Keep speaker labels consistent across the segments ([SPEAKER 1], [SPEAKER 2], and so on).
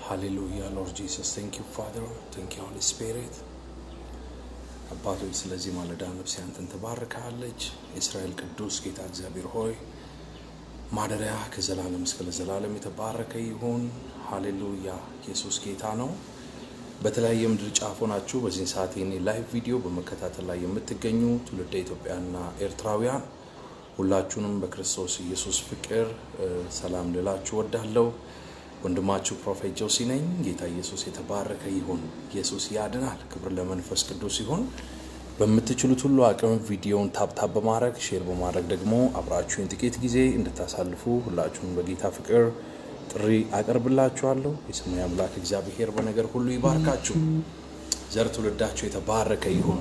[SPEAKER 1] ሃሌሉያ ሎርድ ጂሰስ ቴንክ ዩ ፋደር ቴንክ ዩ ሆሊ ስፒሪት አባቶች ስለዚህ ማለዳ ነፍሴ አንተን ትባርካለች። የእስራኤል ቅዱስ ጌታ እግዚአብሔር ሆይ ማደሪያ ከዘላለም እስከ ለዘላለም የተባረከ ይሁን። ሃሌሉያ ኢየሱስ ጌታ ነው። በተለያየ ምድር ጫፍ ሆናችሁ በዚህን ሰዓት የኔ ላይቭ ቪዲዮ በመከታተል ላይ የምትገኙ ትውልደ ኢትዮጵያና ኤርትራውያን ሁላችሁንም በክርስቶስ ኢየሱስ ፍቅር ሰላም ልላችሁ ወዳለሁ። ወንድማችሁ ፕሮፌት ጆሲ ነኝ። ጌታ ኢየሱስ የተባረከ ይሁን። ኢየሱስ ያድናል። ክብር ለመንፈስ ቅዱስ ይሁን። በምትችሉት ሁሉ አቅም ቪዲዮውን ታብታብ በማድረግ ሼር በማድረግ ደግሞ አብራችሁን ጥቂት ጊዜ እንድታሳልፉ ሁላችሁም በጌታ ፍቅር ጥሪ አቀርብላችኋለሁ። የሰማይ አምላክ እግዚአብሔር በነገር ሁሉ ይባርካችሁ። ዘር ትውልዳችሁ የተባረከ ይሁን።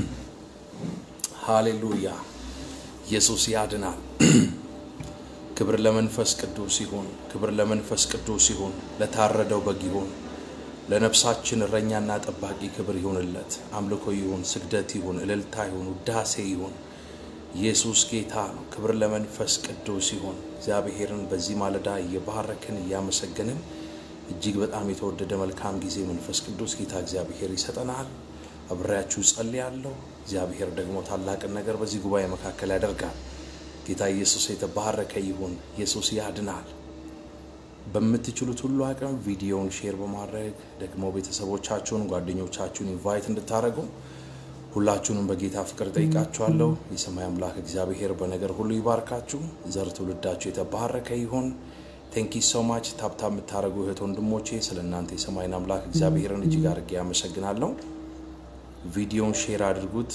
[SPEAKER 1] ሃሌሉያ ኢየሱስ ያድናል። ክብር ለመንፈስ ቅዱስ ይሁን። ክብር ለመንፈስ ቅዱስ ይሁን። ለታረደው በግ ይሁን። ለነፍሳችን እረኛና ጠባቂ ክብር ይሁንለት። አምልኮ ይሁን፣ ስግደት ይሁን፣ እልልታ ይሁን፣ ውዳሴ ይሁን። ኢየሱስ ጌታ ነው። ክብር ለመንፈስ ቅዱስ ይሁን። እግዚአብሔርን በዚህ ማለዳ እየባረክን እያመሰገንን እጅግ በጣም የተወደደ መልካም ጊዜ መንፈስ ቅዱስ ጌታ እግዚአብሔር ይሰጠናል። አብሬያችሁ ጸልያለሁ። እግዚአብሔር ደግሞ ታላቅን ነገር በዚህ ጉባኤ መካከል ያደርጋል። ጌታ ኢየሱስ የተባረከ ይሁን። ኢየሱስ ያድናል። በምትችሉት ሁሉ አቅም ቪዲዮውን ሼር በማድረግ ደግሞ ቤተሰቦቻችሁን፣ ጓደኞቻችሁን ኢንቫይት እንድታደርጉ ሁላችሁንም በጌታ ፍቅር ጠይቃችኋለሁ። የሰማይ አምላክ እግዚአብሔር በነገር ሁሉ ይባርካችሁ። ዘር ትውልዳችሁ የተባረከ ይሁን። ቴንኪ ሶ ማች ታብታ የምታደርጉ እህት ወንድሞቼ፣ ስለ እናንተ የሰማይን አምላክ እግዚአብሔርን እጅግ አድርጌ ያመሰግናለሁ። ቪዲዮውን ሼር አድርጉት።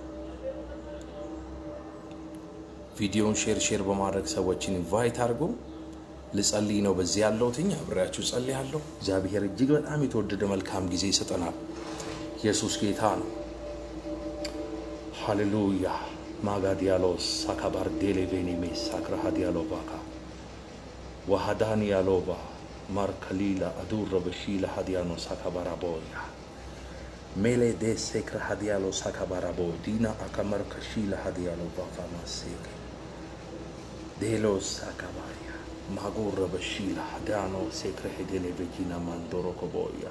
[SPEAKER 1] ቪዲዮውን ሼር ሼር በማድረግ ሰዎችን ኢንቫይት አድርጉ። ልጸልይ ነው በዚህ ያለሁትኝ አብሬያችሁ ጸልያለሁ። እግዚአብሔር እጅግ በጣም የተወደደ መልካም ጊዜ ይሰጠናል። ኢየሱስ ጌታ ነው። ሃሌሉያ ማጋዲያሎስ ሳካባር ዴሌቬኒሜ ሳክራሃ ዲያሎቫካ ዋሃዳን ያሎባ ማርከሊላ አዱረ በሺላ ሀዲያኖ ሳካባራቦያ ሜሌ ዴ ሴክረ ሀዲያሎ ሳካባራቦ ዲና አካመር ከሺላ ሀዲያሎ ባፋማሴከ ዴሎስ ሳካባሪያ ማጎረ በሺላ ዳኖ ሴክረ ሄዴሌ ቬጂና ማንዶሮ ኮቦያ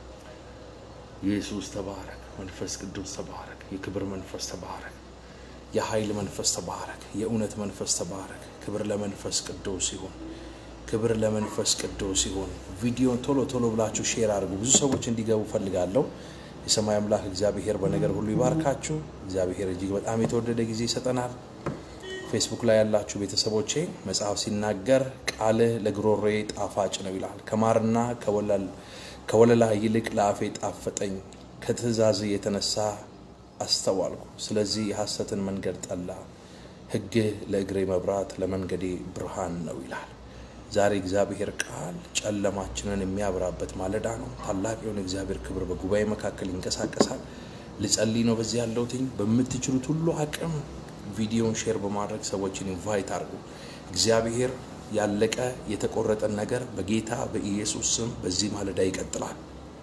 [SPEAKER 1] ኢየሱስ ተባረክ። መንፈስ ቅዱስ ተባረክ። የክብር መንፈስ ተባረክ። የኃይል መንፈስ ተባረክ። የእውነት መንፈስ ተባረክ። ክብር ለመንፈስ ቅዱስ ይሁን። ክብር ለመንፈስ ቅዱስ ይሁን። ቪዲዮን ቶሎ ቶሎ ብላችሁ ሼር አድርጉ። ብዙ ሰዎች እንዲገቡ ፈልጋለሁ። የሰማይ አምላክ እግዚአብሔር በነገር ሁሉ ይባርካችሁ። እግዚአብሔር እጅግ በጣም የተወደደ ጊዜ ይሰጠናል። ፌስቡክ ላይ ያላችሁ ቤተሰቦቼ መጽሐፍ ሲናገር ቃልህ ለግሮሬ ጣፋጭ ነው ይላል። ከማርና ከወለላ ይልቅ ለአፌ ጣፈጠኝ፣ ከትእዛዝ የተነሳ አስተዋልኩ። ስለዚህ የሐሰትን መንገድ ጠላ፣ ሕግህ ለእግሬ መብራት ለመንገዴ ብርሃን ነው ይላል። ዛሬ እግዚአብሔር ቃል ጨለማችንን የሚያበራበት ማለዳ ነው። ታላቅ የሆነ እግዚአብሔር ክብር በጉባኤ መካከል ይንቀሳቀሳል። ልጸልይ ነው በዚህ ያለሁትኝ። በምትችሉት ሁሉ አቅም ቪዲዮን ሼር በማድረግ ሰዎችን ኢንቫይት አድርጉ። እግዚአብሔር ያለቀ የተቆረጠን ነገር በጌታ በኢየሱስ ስም በዚህ ማለዳ ይቀጥላል።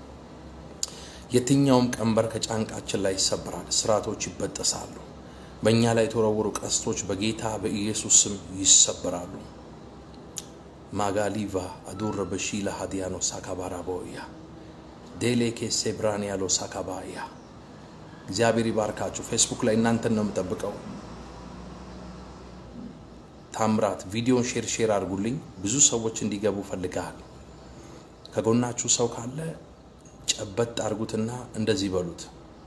[SPEAKER 1] የትኛውም ቀንበር ከጫንቃችን ላይ ይሰበራል። ስርዓቶች ይበጠሳሉ። በእኛ ላይ የተወረወሩ ቀስቶች በጌታ በኢየሱስ ስም ይሰበራሉ። ማጋሊቫ አዱረ በሺላ ሀዲያኖ ሳካባራቦያ ዴሌ ኬሴ ብራን ያሎ ሳካባያ እግዚአብሔር ይባርካችሁ። ፌስቡክ ላይ እናንተን ነው የምጠብቀው። ታምራት ቪዲዮን ሼር ሼር አድርጉልኝ። ብዙ ሰዎች እንዲገቡ ፈልጋል። ከጎናችሁ ሰው ካለ ጨበጥ አድርጉትና እንደዚህ በሉት።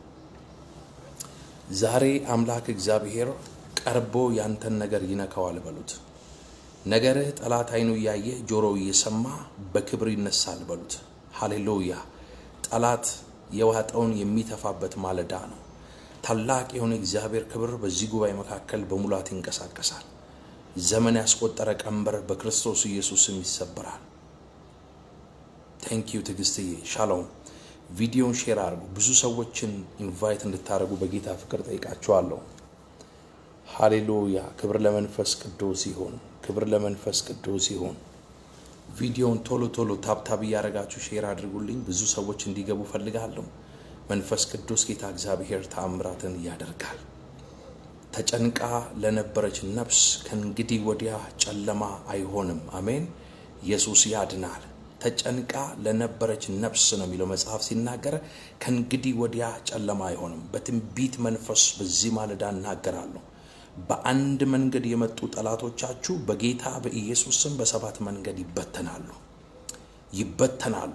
[SPEAKER 1] ዛሬ አምላክ እግዚአብሔር ቀርቦ ያንተን ነገር ይነካዋል በሉት። ነገርህ ጠላት አይኑ እያየ ጆሮው እየሰማ በክብር ይነሳል በሉት። ሃሌሉያ! ጠላት የዋጠውን የሚተፋበት ማለዳ ነው። ታላቅ የሆነ እግዚአብሔር ክብር በዚህ ጉባኤ መካከል በሙላት ይንቀሳቀሳል። ዘመን ያስቆጠረ ቀንበር በክርስቶስ ኢየሱስም ይሰበራል። ቴንክ ዩ ትዕግስትዬ። ሻሎም። ቪዲዮን ሼር አድርጉ። ብዙ ሰዎችን ኢንቫይት እንድታደርጉ በጌታ ፍቅር ጠይቃችኋለሁ። ሃሌሉያ! ክብር ለመንፈስ ቅዱስ ይሁን። ክብር ለመንፈስ ቅዱስ ይሁን። ቪዲዮውን ቶሎ ቶሎ ታብታብ እያደረጋችሁ ሼር አድርጉልኝ። ብዙ ሰዎች እንዲገቡ ፈልጋለሁ። መንፈስ ቅዱስ ጌታ እግዚአብሔር ተአምራትን ያደርጋል። ተጨንቃ ለነበረች ነፍስ ከእንግዲህ ወዲያ ጨለማ አይሆንም። አሜን። ኢየሱስ ያድናል። ተጨንቃ ለነበረች ነፍስ ነው የሚለው መጽሐፍ ሲናገር፣ ከእንግዲህ ወዲያ ጨለማ አይሆንም። በትንቢት መንፈስ በዚህ ማለዳ እናገራለሁ። በአንድ መንገድ የመጡ ጠላቶቻችሁ በጌታ በኢየሱስ ስም በሰባት መንገድ ይበተናሉ፣ ይበተናሉ፣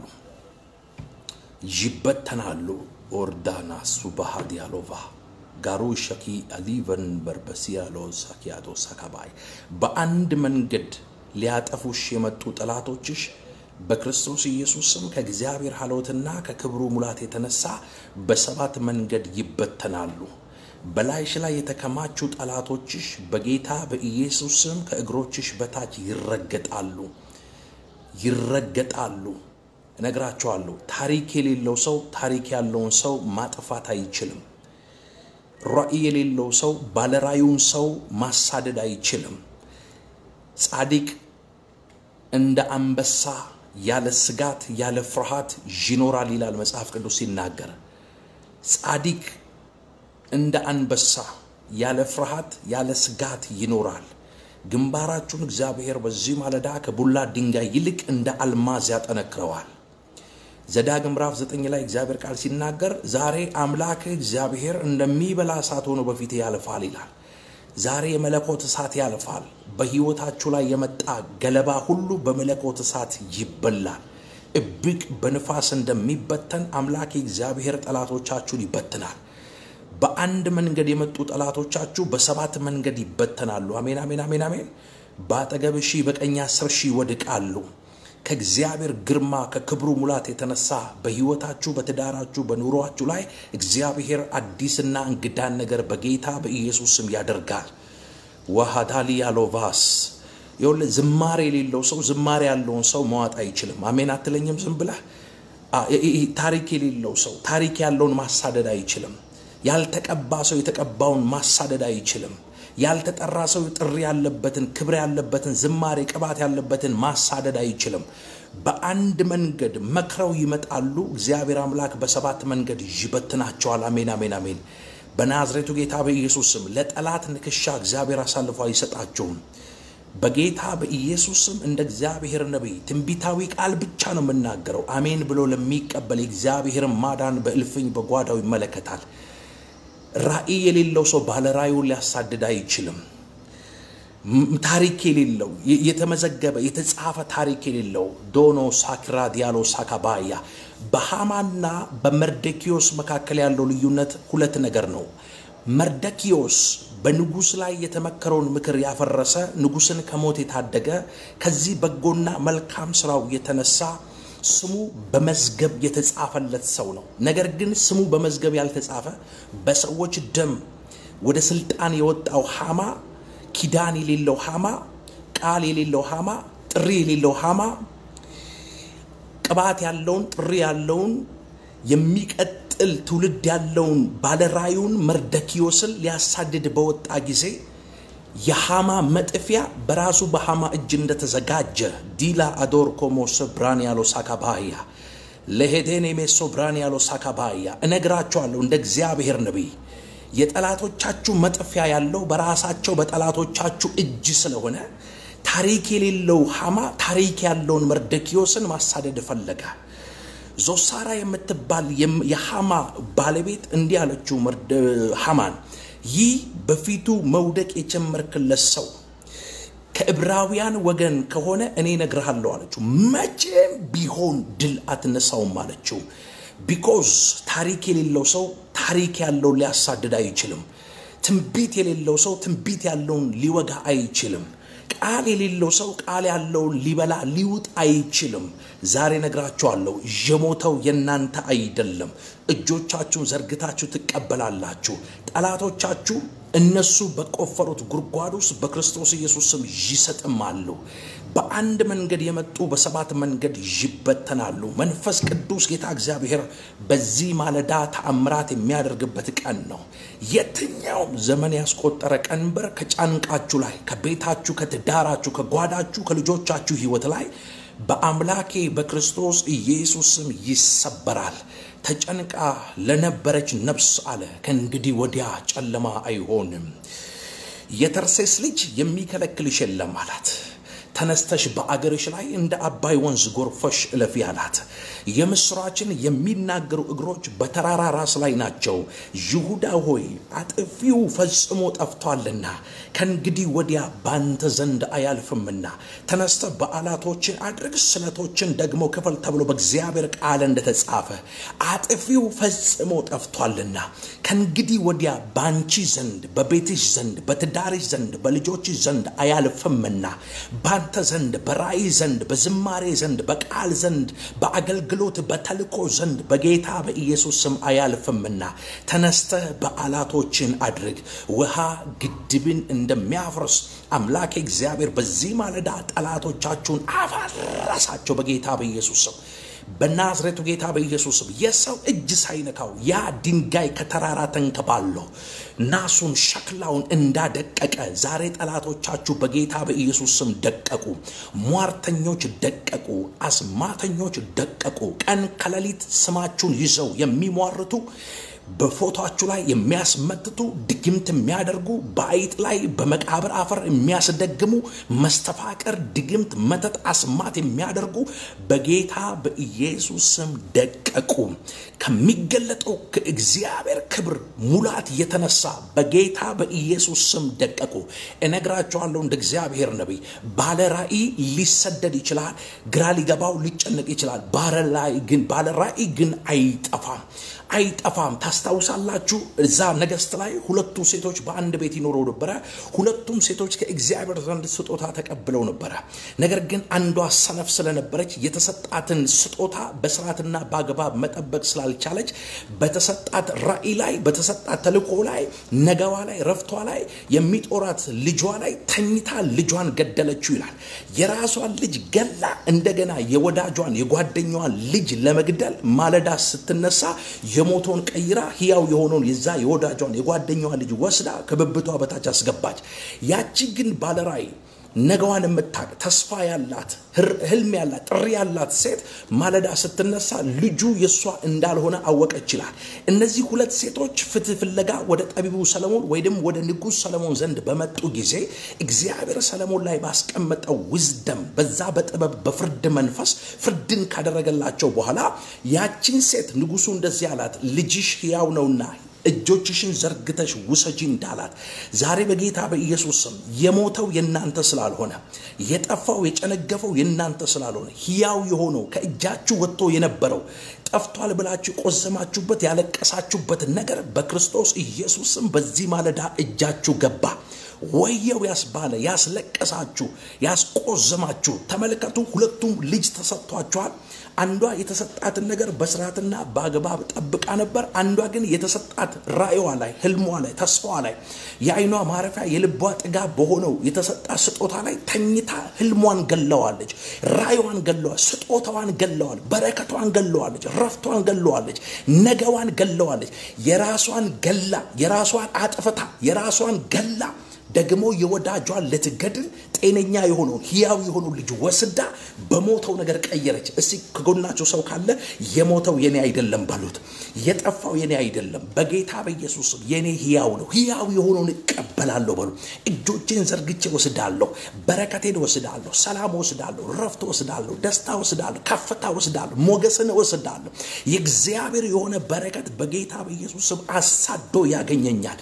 [SPEAKER 1] ይበተናሉ። ኦርዳና ሱባሃ ዲያሎቫ ጋሩ ሸኪ አሊቨን በርበሲያሎ ሳኪያዶ ሳካባይ በአንድ መንገድ ሊያጠፉሽ የመጡ ጠላቶችሽ በክርስቶስ ኢየሱስ ስም ከእግዚአብሔር ሀሎትና ከክብሩ ሙላት የተነሳ በሰባት መንገድ ይበተናሉ። በላይሽ ላይ የተከማቹ ጠላቶችሽ በጌታ በኢየሱስ ስም ከእግሮችሽ በታች ይረገጣሉ፣ ይረገጣሉ። እነግራቸዋለሁ። ታሪክ የሌለው ሰው ታሪክ ያለውን ሰው ማጥፋት አይችልም። ራእይ የሌለው ሰው ባለራዩን ሰው ማሳደድ አይችልም። ጻድቅ እንደ አንበሳ ያለ ስጋት ያለ ፍርሃት ይኖራል ይላል መጽሐፍ ቅዱስ ሲናገር። ጻድቅ እንደ አንበሳ ያለ ፍርሃት ያለ ስጋት ይኖራል። ግንባራችሁን እግዚአብሔር በዚህ ማለዳ ከቡላ ድንጋይ ይልቅ እንደ አልማዝ ያጠነክረዋል። ዘዳግም ምዕራፍ ዘጠኝ ላይ እግዚአብሔር ቃል ሲናገር ዛሬ አምላክህ እግዚአብሔር እንደሚበላ እሳት ሆኖ በፊት ያልፋል ይላል። ዛሬ የመለኮት እሳት ያልፋል። በሕይወታችሁ ላይ የመጣ ገለባ ሁሉ በመለኮት እሳት ይበላል። እብቅ በንፋስ እንደሚበተን አምላክ እግዚአብሔር ጠላቶቻችሁን ይበትናል። በአንድ መንገድ የመጡ ጠላቶቻችሁ በሰባት መንገድ ይበተናሉ። አሜን፣ አሜን፣ አሜን፣ አሜን። በአጠገብ ሺህ በቀኝ አስር ሺህ ይወድቃሉ። ከእግዚአብሔር ግርማ ከክብሩ ሙላት የተነሳ በሕይወታችሁ በትዳራችሁ በኑሯችሁ ላይ እግዚአብሔር አዲስና እንግዳን ነገር በጌታ በኢየሱስ ስም ያደርጋል። ዋሃዳሊ ያሎቫስ ይኸውልህ ዝማሬ የሌለው ሰው ዝማሬ ያለውን ሰው መዋጥ አይችልም። አሜን አትለኝም? ዝም ብለህ ታሪክ የሌለው ሰው ታሪክ ያለውን ማሳደድ አይችልም። ያልተቀባ ሰው የተቀባውን ማሳደድ አይችልም። ያልተጠራ ሰው ጥሪ ያለበትን ክብር ያለበትን ዝማሬ ቅባት ያለበትን ማሳደድ አይችልም። በአንድ መንገድ መክረው ይመጣሉ። እግዚአብሔር አምላክ በሰባት መንገድ ይበትናቸዋል። አሜን፣ አሜን፣ አሜን። በናዝሬቱ ጌታ በኢየሱስ ስም ለጠላት ንክሻ እግዚአብሔር አሳልፎ አይሰጣቸውም። በጌታ በኢየሱስ ስም እንደ እግዚአብሔር ነቢይ ትንቢታዊ ቃል ብቻ ነው የምናገረው። አሜን ብሎ ለሚቀበል የእግዚአብሔርን ማዳን በእልፍኝ በጓዳው ይመለከታል። ራእይ የሌለው ሰው ባለ ራእዩን ሊያሳድድ አይችልም። ታሪክ የሌለው የተመዘገበ የተጻፈ ታሪክ የሌለው ዶኖ ሳክራ ዲያሎ ሳካባያ በሃማና በመርደኪዮስ መካከል ያለው ልዩነት ሁለት ነገር ነው። መርደኪዮስ በንጉሥ ላይ የተመከረውን ምክር ያፈረሰ ንጉሥን ከሞት የታደገ ከዚህ በጎና መልካም ስራው የተነሳ ስሙ በመዝገብ የተጻፈለት ሰው ነው። ነገር ግን ስሙ በመዝገብ ያልተጻፈ በሰዎች ደም ወደ ስልጣን የወጣው ሃማ፣ ኪዳን የሌለው ሃማ፣ ቃል የሌለው ሃማ፣ ጥሪ የሌለው ሃማ፣ ቅባት ያለውን ጥሪ ያለውን የሚቀጥል ትውልድ ያለውን ባለራዩን መርደኪዮስን ሊያሳድድ በወጣ ጊዜ የሃማ መጥፊያ በራሱ በሃማ እጅ እንደተዘጋጀ ዲላ አዶር ኮሞ ሶብራን ያሎ ሳካባያ ለሄዴን የሜሶ ብራን ያሎ ሳካባያ እነግራቸዋለሁ። እንደ እግዚአብሔር ነቢይ የጠላቶቻችሁ መጥፊያ ያለው በራሳቸው በጠላቶቻችሁ እጅ ስለሆነ ታሪክ የሌለው ሃማ ታሪክ ያለውን መርደኪዮስን ማሳደድ ፈለገ። ዞሳራ የምትባል የሃማ ባለቤት እንዲህ አለችው ሃማን ይህ በፊቱ መውደቅ የጀመርክለት ሰው ከዕብራውያን ወገን ከሆነ እኔ እነግርሃለሁ አለችው። መቼም ቢሆን ድል አትነሳውም አለችው። ቢኮዝ ታሪክ የሌለው ሰው ታሪክ ያለውን ሊያሳድድ አይችልም። ትንቢት የሌለው ሰው ትንቢት ያለውን ሊወጋ አይችልም። ቃል የሌለው ሰው ቃል ያለውን ሊበላ ሊውጥ አይችልም። ዛሬ ነግራችኋለሁ፣ የሞተው የእናንተ አይደለም። እጆቻችሁን ዘርግታችሁ ትቀበላላችሁ። ጠላቶቻችሁ እነሱ በቆፈሩት ጉድጓድ ውስጥ በክርስቶስ ኢየሱስ ስም ይሰጥማሉ። በአንድ መንገድ የመጡ በሰባት መንገድ ይበተናሉ። መንፈስ ቅዱስ ጌታ እግዚአብሔር በዚህ ማለዳ ተአምራት የሚያደርግበት ቀን ነው። የትኛውም ዘመን ያስቆጠረ ቀንበር ከጫንቃችሁ ላይ፣ ከቤታችሁ፣ ከትዳራችሁ፣ ከጓዳችሁ፣ ከልጆቻችሁ ሕይወት ላይ በአምላኬ በክርስቶስ ኢየሱስ ስም ይሰበራል። ተጨንቃ ለነበረች ነፍስ አለ ከእንግዲህ ወዲያ ጨለማ አይሆንም። የተርሴስ ልጅ የሚከለክልሽ የለም አላት። ተነስተሽ በአገርሽ ላይ እንደ አባይ ወንዝ ጎርፈሽ እለፊ አላት። የምስራችን የሚናገሩ እግሮች በተራራ ራስ ላይ ናቸው። ይሁዳ ሆይ አጥፊው ፈጽሞ ጠፍቷልና ከእንግዲህ ወዲያ ባንተ ዘንድ አያልፍምና ተነስተ በዓላቶችን አድርግ፣ ስለቶችን ደግሞ ክፈል ተብሎ በእግዚአብሔር ቃል እንደተጻፈ አጥፊው ፈጽሞ ጠፍቷልና ከእንግዲህ ወዲያ ባንቺ ዘንድ በቤትሽ ዘንድ በትዳርሽ ዘንድ በልጆችሽ ዘንድ አያልፍምና ባንተ ዘንድ በራእይ ዘንድ በዝማሬ ዘንድ በቃል ዘንድ በአገልግሎት በተልኮ ዘንድ በጌታ በኢየሱስ ስም አያልፍምና ተነስተህ በዓላቶችን አድርግ። ውሃ ግድብን እንደሚያፈርስ አምላክ እግዚአብሔር በዚህ ማለዳ ጠላቶቻችሁን አፈረሳቸው በጌታ በኢየሱስ ስም። በናዝሬቱ ጌታ በኢየሱስ ስም የሰው እጅ ሳይነካው ያ ድንጋይ ከተራራ ተንከባሎ ናሱን ሸክላውን እንዳደቀቀ ዛሬ ጠላቶቻችሁ በጌታ በኢየሱስ ስም ደቀቁ። ሟርተኞች ደቀቁ። አስማተኞች ደቀቁ። ቀን ከሌሊት ስማችሁን ይዘው የሚሟርቱ በፎቶችሁ ላይ የሚያስመትቱ ድግምት የሚያደርጉ በአይጥ ላይ በመቃብር አፈር የሚያስደግሙ መስተፋቀር፣ ድግምት፣ መተት፣ አስማት የሚያደርጉ በጌታ በኢየሱስ ስም ደቀቁ። ከሚገለጠው ከእግዚአብሔር ክብር ሙላት የተነሳ በጌታ በኢየሱስ ስም ደቀቁ። እነግራቸዋለሁ እንደ እግዚአብሔር ነቢይ ባለ ራእይ ሊሰደድ ይችላል፣ ግራ ሊገባው ሊጨነቅ ይችላል። ባለ ራእይ ግን አይጠፋም አይጠፋም። ታስታውሳላችሁ፣ እዛ ነገሥት ላይ ሁለቱ ሴቶች በአንድ ቤት ይኖሩ ነበረ። ሁለቱም ሴቶች ከእግዚአብሔር ዘንድ ስጦታ ተቀብለው ነበረ። ነገር ግን አንዷ ሰነፍ ስለነበረች የተሰጣትን ስጦታ በስርዓትና በአግባብ መጠበቅ ስላልቻለች በተሰጣት ራእይ ላይ በተሰጣት ተልእኮ ላይ ነገዋ ላይ ረፍቷ ላይ የሚጦራት ልጇ ላይ ተኝታ ልጇን ገደለችው ይላል። የራሷን ልጅ ገላ እንደገና የወዳጇን የጓደኛዋን ልጅ ለመግደል ማለዳ ስትነሳ የሞተውን ቀይራ ህያው የሆነውን የዛ የወዳጇን የጓደኛዋን ልጅ ወስዳ ከብብቷ በታች አስገባች። ያቺ ግን ባለራእይ ነገዋን የምታቅ ተስፋ ያላት ህልም ያላት ጥሪ ያላት ሴት ማለዳ ስትነሳ ልጁ የእሷ እንዳልሆነ አወቀች ይላል። እነዚህ ሁለት ሴቶች ፍትህ ፍለጋ ወደ ጠቢቡ ሰለሞን ወይም ወደ ንጉሥ ሰለሞን ዘንድ በመጡ ጊዜ እግዚአብሔር ሰለሞን ላይ ባስቀመጠው ውዝደም በዛ በጥበብ በፍርድ መንፈስ ፍርድን ካደረገላቸው በኋላ ያችን ሴት ንጉሱ እንደዚህ አላት፣ ልጅሽ ሕያው ነውና እጆችሽን ዘርግተሽ ውሰጂ እንዳላት ዛሬ በጌታ በኢየሱስ ስም የሞተው የእናንተ ስላልሆነ የጠፋው የጨነገፈው የእናንተ ስላልሆነ ሕያው የሆነው ከእጃችሁ ወጥቶ የነበረው ጠፍቷል ብላችሁ ቆዘማችሁበት ያለቀሳችሁበት ነገር በክርስቶስ ኢየሱስ ስም በዚህ ማለዳ እጃችሁ ገባ። ወየው ያስባለ ያስለቀሳችሁ ያስቆዘማችሁ ተመልከቱ። ሁለቱም ልጅ ተሰጥቷቸዋል። አንዷ የተሰጣትን ነገር በስርዓትና በአግባብ ጠብቃ ነበር። አንዷ ግን የተሰጣት ራእይዋ ላይ፣ ህልሟ ላይ፣ ተስፋዋ ላይ የአይኗ ማረፊያ የልቧ ጥጋብ በሆነው የተሰጣት ስጦታ ላይ ተኝታ ህልሟን ገለዋለች፣ ራእይዋን ገለዋለች፣ ስጦታዋን ገለዋል፣ በረከቷን ገለዋለች፣ ረፍቷን ገለዋለች፣ ነገዋን ገለዋለች። የራሷን ገላ የራሷን አጥፍታ የራሷን ገላ ደግሞ የወዳጇን ልትገድል ጤነኛ የሆነውን ህያው የሆኑ ልጅ ወስዳ በሞተው ነገር ቀየረች። እስቲ ከጎናቸው ሰው ካለ የሞተው የኔ አይደለም በሉት። የጠፋው የኔ አይደለም፣ በጌታ በኢየሱስም የኔ ህያው ነው። ህያው የሆነውን እቀበላለሁ በሉ። እጆቼን ዘርግቼ ወስዳለሁ፣ በረከቴን ወስዳለሁ፣ ሰላም ወስዳለሁ፣ ረፍት ወስዳለሁ፣ ደስታ ወስዳለሁ፣ ከፍታ ወስዳለሁ፣ ሞገስን ወስዳለሁ። የእግዚአብሔር የሆነ በረከት በጌታ በኢየሱስም አሳዶ ያገኘኛል።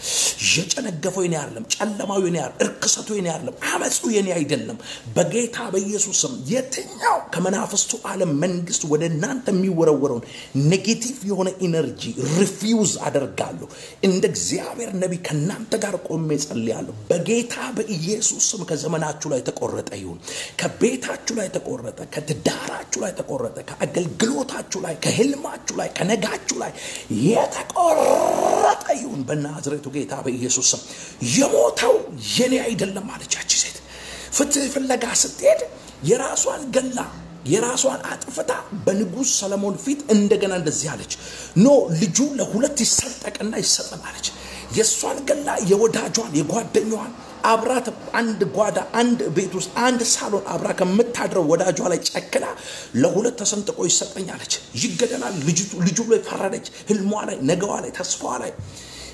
[SPEAKER 1] የጨነገፈው የኔ አይደለም፣ ጨለማው የኔ አይደለም፣ እርክሰቱ የኔ አይደለም፣ አመፁ የኔ አይደለም። በጌታ በኢየሱስም የትኛው ከመናፍስቱ ዓለም መንግስት ወደ እናንተ የሚወረወረውን ኔጌቲቭ የሆነ ኢነርጂ ሪፊውዝ አደርጋለሁ። እንደ እግዚአብሔር ነቢይ ከእናንተ ጋር ቆሜ ጸልያለሁ። በጌታ በኢየሱስ ስም ከዘመናችሁ ላይ ተቆረጠ ይሁን፣ ከቤታችሁ ላይ ተቆረጠ፣ ከትዳራችሁ ላይ ተቆረጠ፣ ከአገልግሎታችሁ ላይ፣ ከህልማችሁ ላይ፣ ከነጋችሁ ላይ የተቆረጠ ይሁን በናዝሬቱ ጌታ በኢየሱስ ስም። የሞተው የኔ አይደለም አለቻች ሴት። ፍትህ ፍለጋ ስትሄድ የራሷን ገላ የራሷን አጥፍታ በንጉሥ ሰለሞን ፊት እንደገና እንደዚህ አለች፣ ኖ ልጁ ለሁለት ይሰጠቅና ይሰጠን አለች። የእሷን ገላ የወዳጇን የጓደኛዋን አብራት አንድ ጓዳ አንድ ቤት ውስጥ አንድ ሳሎን አብራ ከምታድረው ወዳጇ ላይ ጨክና ለሁለት ተሰንጥቆ ይሰጠኝ አለች። ይገደላል ልጁ ላይ ፈረደች። ህልሟ ላይ፣ ነገዋ ላይ፣ ተስፋዋ ላይ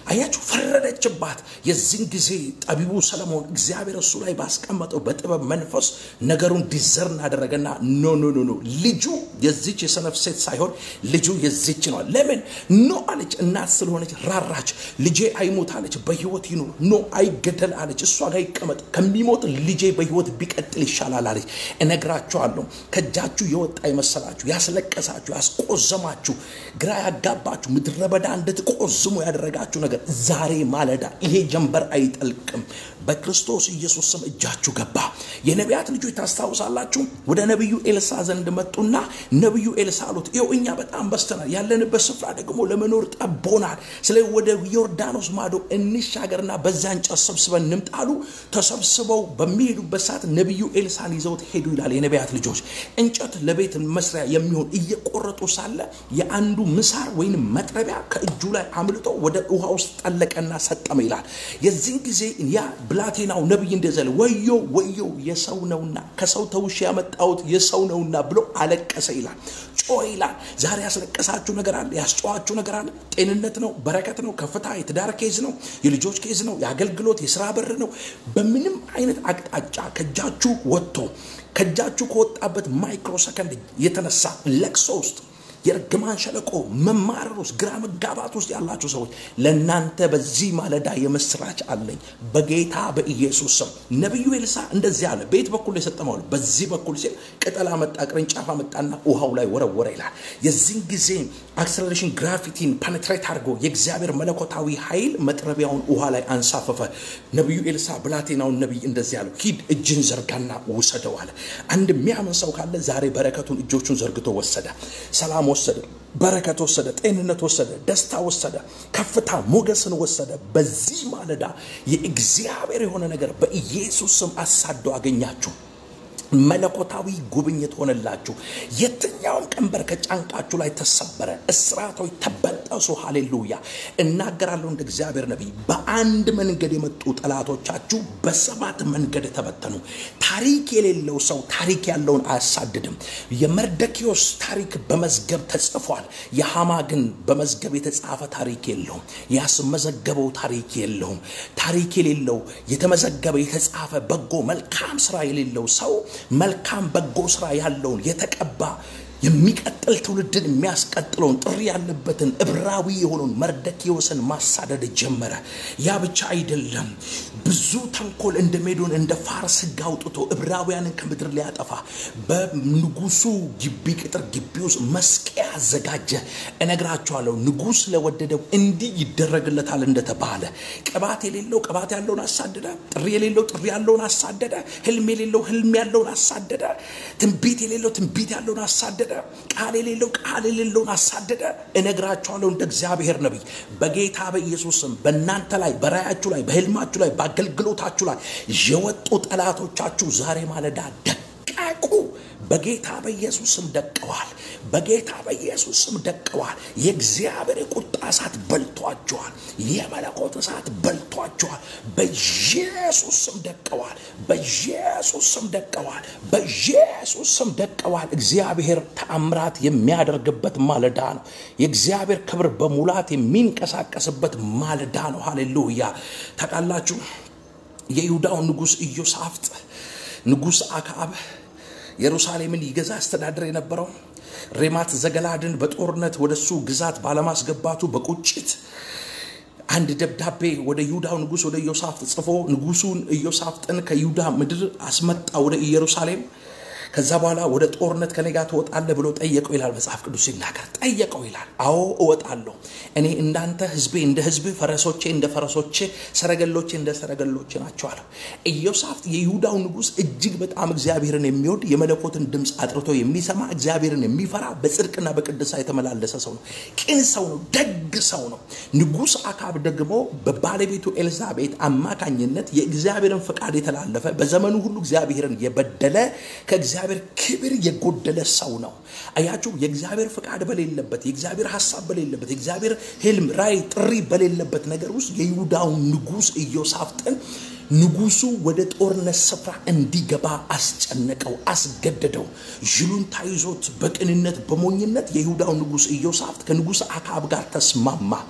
[SPEAKER 1] አያችሁ፣ ፈረደችባት። የዚህን ጊዜ ጠቢቡ ሰለሞን እግዚአብሔር እሱ ላይ ባስቀመጠው በጥበብ መንፈስ ነገሩን ዲዘርን አደረገና ኖ ኖ ኖ ኖ ልጁ የዚች የሰነፍ ሴት ሳይሆን ልጁ የዚች ነው። ለምን ኖ አለች። እናት ስለሆነች ራራች። ልጄ አይሞት አለች፣ በህይወት ይኑር። ኖ አይገደል አለች፣ እሷ ጋር ይቀመጥ፣ ከሚሞት ልጄ በህይወት ቢቀጥል ይሻላል አለች። እነግራችኋለሁ ከእጃችሁ የወጣ የመሰላችሁ ያስለቀሳችሁ፣ ያስቆዘማችሁ፣ ግራ ያጋባችሁ ምድረ በዳ እንድትቆዝሙ ያደረጋችሁ ነገር ዛሬ ማለዳ ይሄ ጀንበር አይጠልቅም። በክርስቶስ ኢየሱስ ስም እጃችሁ ገባ። የነቢያት ልጆች ታስታውሳላችሁ። ወደ ነቢዩ ኤልሳ ዘንድ መጡና ነቢዩ ኤልሳ አሉት፣ ይኸው እኛ በጣም በስተናል፣ ያለንበት ስፍራ ደግሞ ለመኖር ጠቦናል። ስለ ወደ ዮርዳኖስ ማዶ እንሻገርና በዚያ እንጨት ሰብስበን እንምጣሉ። ተሰብስበው በሚሄዱበት ሰዓት ነቢዩ ኤልሳን ይዘውት ሄዱ ይላል። የነቢያት ልጆች እንጨት ለቤት መስሪያ የሚሆን እየቆረጡ ሳለ የአንዱ ምሳር ወይም መጥረቢያ ከእጁ ላይ አምልጦ ወደ ውሃ ውስጥ ጠለቀና ሰጠመ ይላል። የዚህን ጊዜ ያ ብላቴናው ነቢይ እንደዘለ ወዮ ወዮ የሰው ነውና ከሰው ተውሽ ያመጣሁት የሰው ነውና ብሎ አለቀሰ ይላል። ጮ ይላል። ዛሬ ያስለቀሳችሁ ነገር አለ፣ ያስጨዋችሁ ነገር አለ። ጤንነት ነው፣ በረከት ነው፣ ከፍታ፣ የትዳር ኬዝ ነው፣ የልጆች ኬዝ ነው፣ የአገልግሎት የስራ በር ነው። በምንም አይነት አቅጣጫ ከእጃችሁ ወጥቶ ከእጃችሁ ከወጣበት ማይክሮ ሰከንድ የተነሳ ለቅሶ ውስጥ የእርግማን ሸለቆ መማረር ውስጥ ግራ መጋባት ውስጥ ያላችሁ ሰዎች ለእናንተ በዚህ ማለዳ የምስራች አለኝ በጌታ በኢየሱስ ስም። ነቢዩ ኤልሳ እንደዚህ አለ። በየት በኩል የሰጠመው በዚህ በኩል ሲል ቅጠል አመጣ፣ ቅርንጫፍ አመጣና ውሃው ላይ ወረወረ ይላል። የዚህን ጊዜ አክሰለሬሽን ግራቪቲን ፐነትሬት አድርጎ የእግዚአብሔር መለኮታዊ ኃይል መጥረቢያውን ውሃ ላይ አንሳፈፈ። ነቢዩ ኤልሳ ብላቴናውን ነቢይ እንደዚህ አለው፣ ሂድ እጅን ዘርጋና ውሰደው አለ። አንድ የሚያምን ሰው ካለ ዛሬ በረከቱን እጆቹን ዘርግቶ ወሰደ። ሰላም ወሰደ፣ በረከት ወሰደ፣ ጤንነት ወሰደ፣ ደስታ ወሰደ፣ ከፍታ ሞገስን ወሰደ። በዚህ ማለዳ የእግዚአብሔር የሆነ ነገር በኢየሱስ ስም አሳዶ አገኛችሁ። መለኮታዊ ጉብኝት ሆነላችሁ። የትኛውም ቀንበር ከጫንቃችሁ ላይ ተሰበረ፣ እስራቶች ተበጠሱ። ሃሌሉያ! እናገራለሁ እንደ እግዚአብሔር ነቢይ፣ በአንድ መንገድ የመጡ ጠላቶቻችሁ በሰባት መንገድ ተበተኑ። ታሪክ የሌለው ሰው ታሪክ ያለውን አያሳድድም። የመርደኪዮስ ታሪክ በመዝገብ ተጽፏል። የሃማ ግን በመዝገብ የተጻፈ ታሪክ የለውም። ያስመዘገበው ታሪክ የለውም። ታሪክ የሌለው የተመዘገበ የተጻፈ በጎ መልካም ስራ የሌለው ሰው መልካም በጎ ስራ ያለውን የተቀባ የሚቀጥል ትውልድን የሚያስቀጥለውን ጥሪ ያለበትን ዕብራዊ የሆነውን መርደኪዮስን ማሳደድ ጀመረ። ያ ብቻ አይደለም። ብዙ ተንኮል እንደ ሜዶን እንደ ፋርስ ሕግ አውጥቶ ዕብራውያንን ከምድር ሊያጠፋ በንጉሱ ግቢ ቅጥር ግቢ ውስጥ መስቀያ አዘጋጀ። እነግራቸዋለሁ፣ ንጉሥ ለወደደው እንዲህ ይደረግለታል እንደተባለ ቅባት የሌለው ቅባት ያለውን አሳደደ። ጥሪ የሌለው ጥሪ ያለውን አሳደደ። ህልም የሌለው ህልም ያለውን አሳደደ። ትንቢት የሌለው ትንቢት ያለውን አሳደደ። ቃል የሌለው ቃል የሌለውን አሳደደ። እነግራችኋለሁ እንደ እግዚአብሔር ነቢይ በጌታ በኢየሱስ ስም በእናንተ ላይ በራያችሁ ላይ በህልማችሁ ላይ በአገልግሎታችሁ ላይ የወጡ ጠላቶቻችሁ ዛሬ ማለዳ ደቀቁ። በጌታ በኢየሱስ ስም ደቀዋል። በጌታ በኢየሱስ ስም ደቀዋል። የእግዚአብሔር የቁጣ እሳት በልቷቸዋል። የመለኮት እሳት በልቷቸዋል። በኢየሱስ ስም ደቀዋል። በኢየሱስ ስም ደቀዋል። በኢየሱስ ስም ደቀዋል። እግዚአብሔር ተአምራት የሚያደርግበት ማለዳ ነው። የእግዚአብሔር ክብር በሙላት የሚንቀሳቀስበት ማለዳ ነው። ሃሌሉያ። ታውቃላችሁ የይሁዳው ንጉሥ ኢዮሳፍጥ ንጉሥ አክዓብ ኢየሩሳሌምን ይገዛ አስተዳደር የነበረው ሬማት ዘገላድን በጦርነት ወደሱ ግዛት ባለማስገባቱ በቁጭት አንድ ደብዳቤ ወደ ይሁዳው ንጉሥ ወደ ኢዮሳፍጥ ጽፎ ንጉሱን ኢዮሳፍጥን ከይሁዳ ምድር አስመጣ ወደ ኢየሩሳሌም። ከዛ በኋላ ወደ ጦርነት ከኔ ጋር ትወጣለህ ብሎ ጠየቀው ይላል መጽሐፍ ቅዱስ ሲናገር። ጠየቀው ይላል። አዎ እወጣለሁ፣ እኔ እንዳንተ ህዝቤ እንደ ህዝብ፣ ፈረሶቼ እንደ ፈረሶቼ፣ ሰረገሎቼ እንደ ሰረገሎቼ ናቸው አለው። ኢዮሳፍጥ የይሁዳው ንጉሥ እጅግ በጣም እግዚአብሔርን የሚወድ የመለኮትን ድምፅ አጥርቶ የሚሰማ እግዚአብሔርን የሚፈራ በጽድቅና በቅድሳ የተመላለሰ ሰው ነው። ቅን ሰው ነው። ደግ ሰው ነው። ንጉሥ አካብ ደግሞ በባለቤቱ ኤልዛቤት አማካኝነት የእግዚአብሔርን ፈቃድ የተላለፈ በዘመኑ ሁሉ እግዚአብሔርን የበደለ ከእግዚአብሔር ክብር የጎደለ ሰው ነው። አያችሁ፣ የእግዚአብሔር ፈቃድ በሌለበት፣ የእግዚአብሔር ሀሳብ በሌለበት፣ የእግዚአብሔር ህልም፣ ራእይ፣ ጥሪ በሌለበት ነገር ውስጥ የይሁዳውን ንጉሥ ኢዮሳፍጥን ንጉሱ ወደ ጦርነት ስፍራ እንዲገባ አስጨነቀው፣ አስገደደው። ዥሉን ታይዞት በቅንነት በሞኝነት የይሁዳው ንጉሥ ኢዮሳፍጥ ከንጉሥ አክዓብ ጋር ተስማማ።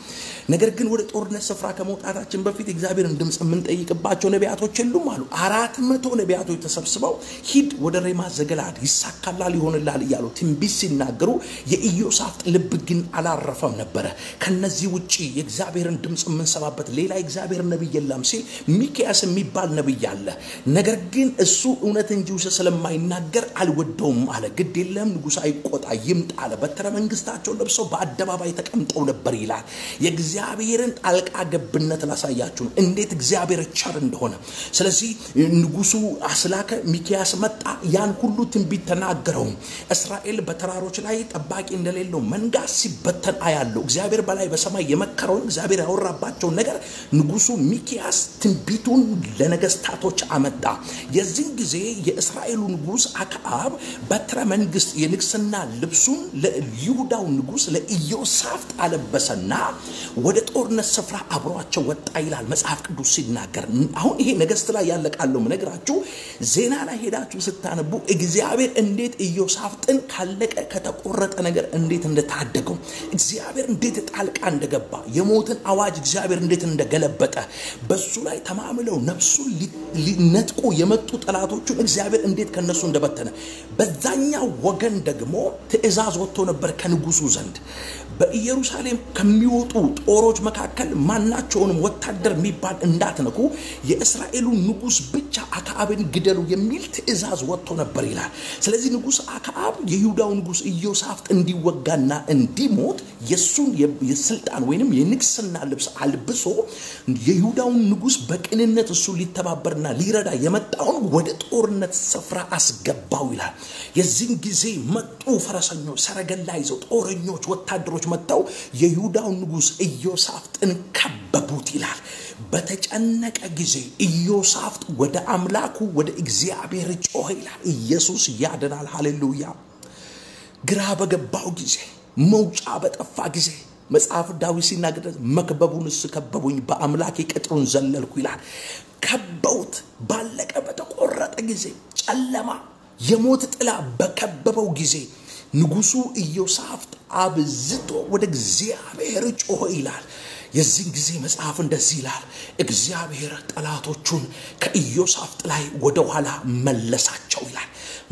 [SPEAKER 1] ነገር ግን ወደ ጦርነት ስፍራ ከመውጣታችን በፊት እግዚአብሔርን ድምፅ የምንጠይቅባቸው ነቢያቶች የሉም አሉ። አራት መቶ ነቢያቶች ተሰብስበው ሂድ ወደ ሬማ ዘገላድ ይሳካላል፣ ይሆንላል እያሉ ትንቢት ሲናገሩ የኢዮሳፍጥ ልብ ግን አላረፈም ነበረ። ከነዚህ ውጭ የእግዚአብሔርን ድምፅ የምንሰማበት ሌላ የእግዚአብሔር ነቢይ የለም ሲል ሚክያስ የሚባል ነቢይ አለ። ነገር ግን እሱ እውነት እንጂ ውሸት ስለማይናገር አልወደውም አለ። ግድ የለም ንጉሥ አይቆጣ ይምጣ አለ። በትረ መንግስታቸውን ለብሰው በአደባባይ ተቀምጠው ነበር ይላል። የእግዚአብሔርን ጣልቃ ገብነት ላሳያችሁ ነው፣ እንዴት እግዚአብሔር ቸር እንደሆነ። ስለዚህ ንጉሱ አስላከ፣ ሚክያስ መጣ፣ ያን ሁሉ ትንቢት ተናገረው። እስራኤል በተራሮች ላይ ጠባቂ እንደሌለው መንጋ ሲበተን አያለው። እግዚአብሔር በላይ በሰማይ የመከረውን እግዚአብሔር ያወራባቸውን ነገር ንጉሱ ሚክያስ ትንቢቱን ለነገስታቶች አመጣ። የዚህን ጊዜ የእስራኤሉ ንጉስ አክዓብ በትረ መንግስት የንግስና ልብሱን ለይሁዳው ንጉስ ለኢዮሳፍጥ አለበሰና ወደ ጦርነት ስፍራ አብሯቸው ወጣ ይላል መጽሐፍ ቅዱስ ሲናገር። አሁን ይሄ ነገስት ላይ ያለቃለው ምነግራችሁ ዜና ላይ ሄዳችሁ ስታነቡ እግዚአብሔር እንዴት ኢዮሳፍጥን ካለቀ ከተቆረጠ ነገር እንዴት እንደታደገው እግዚአብሔር እንዴት ጣልቃ እንደገባ የሞትን አዋጅ እግዚአብሔር እንዴት እንደገለበጠ በሱ ላይ ተማምለው ነፍሱን ሊነጥቁ የመጡ ጠላቶቹን እግዚአብሔር እንዴት ከነሱ እንደበተነ በዛኛው ወገን ደግሞ ትእዛዝ ወጥቶ ነበር ከንጉሱ ዘንድ በኢየሩሳሌም ከሚወጡ ጦሮች መካከል ማናቸውንም ወታደር የሚባል እንዳትነኩ የእስራኤሉ ንጉስ ብቻ አክዓብን ግደሉ የሚል ትእዛዝ ወጥቶ ነበር ይላል። ስለዚህ ንጉስ አክዓብ የይሁዳው ንጉስ ኢዮሳፍጥ እንዲወጋና እንዲሞት የሱን የስልጣን ወይንም የንግስና ልብስ አልብሶ የይሁዳውን ንጉስ በቅንነት እሱ ሊተባበርና ሊረዳ የመጣውን ወደ ጦርነት ስፍራ አስገባው ይላል። የዚህን ጊዜ መጡ ፈረሰኞች፣ ሰረገላ ይዘው ጦረኞች፣ ወታደሮች መጥተው የይሁዳውን ንጉስ ኢዮሳፍጥን ከበቡት ይላል። በተጨነቀ ጊዜ ኢዮሳፍጥ ወደ አምላኩ ወደ እግዚአብሔር ጮኸ ይላል። ኢየሱስ ያድናል። ሃሌሉያ። ግራ በገባው ጊዜ መውጫ በጠፋ ጊዜ መጽሐፍ ዳዊት ሲናገር መክበቡንስ ከበቡኝ፣ በአምላኬ ቅጥሩን ዘለልኩ ይላል። ከበውት ባለቀ በተቆረጠ ጊዜ ጨለማ የሞት ጥላ በከበበው ጊዜ ንጉሱ ኢዮሳፍጥ አብዝቶ ወደ እግዚአብሔር ጮኸ ይላል። የዚህን ጊዜ መጽሐፍ እንደዚህ ይላል፣ እግዚአብሔር ጠላቶቹን ከኢዮሳፍጥ ላይ ወደ ኋላ መለሳቸው ይላል።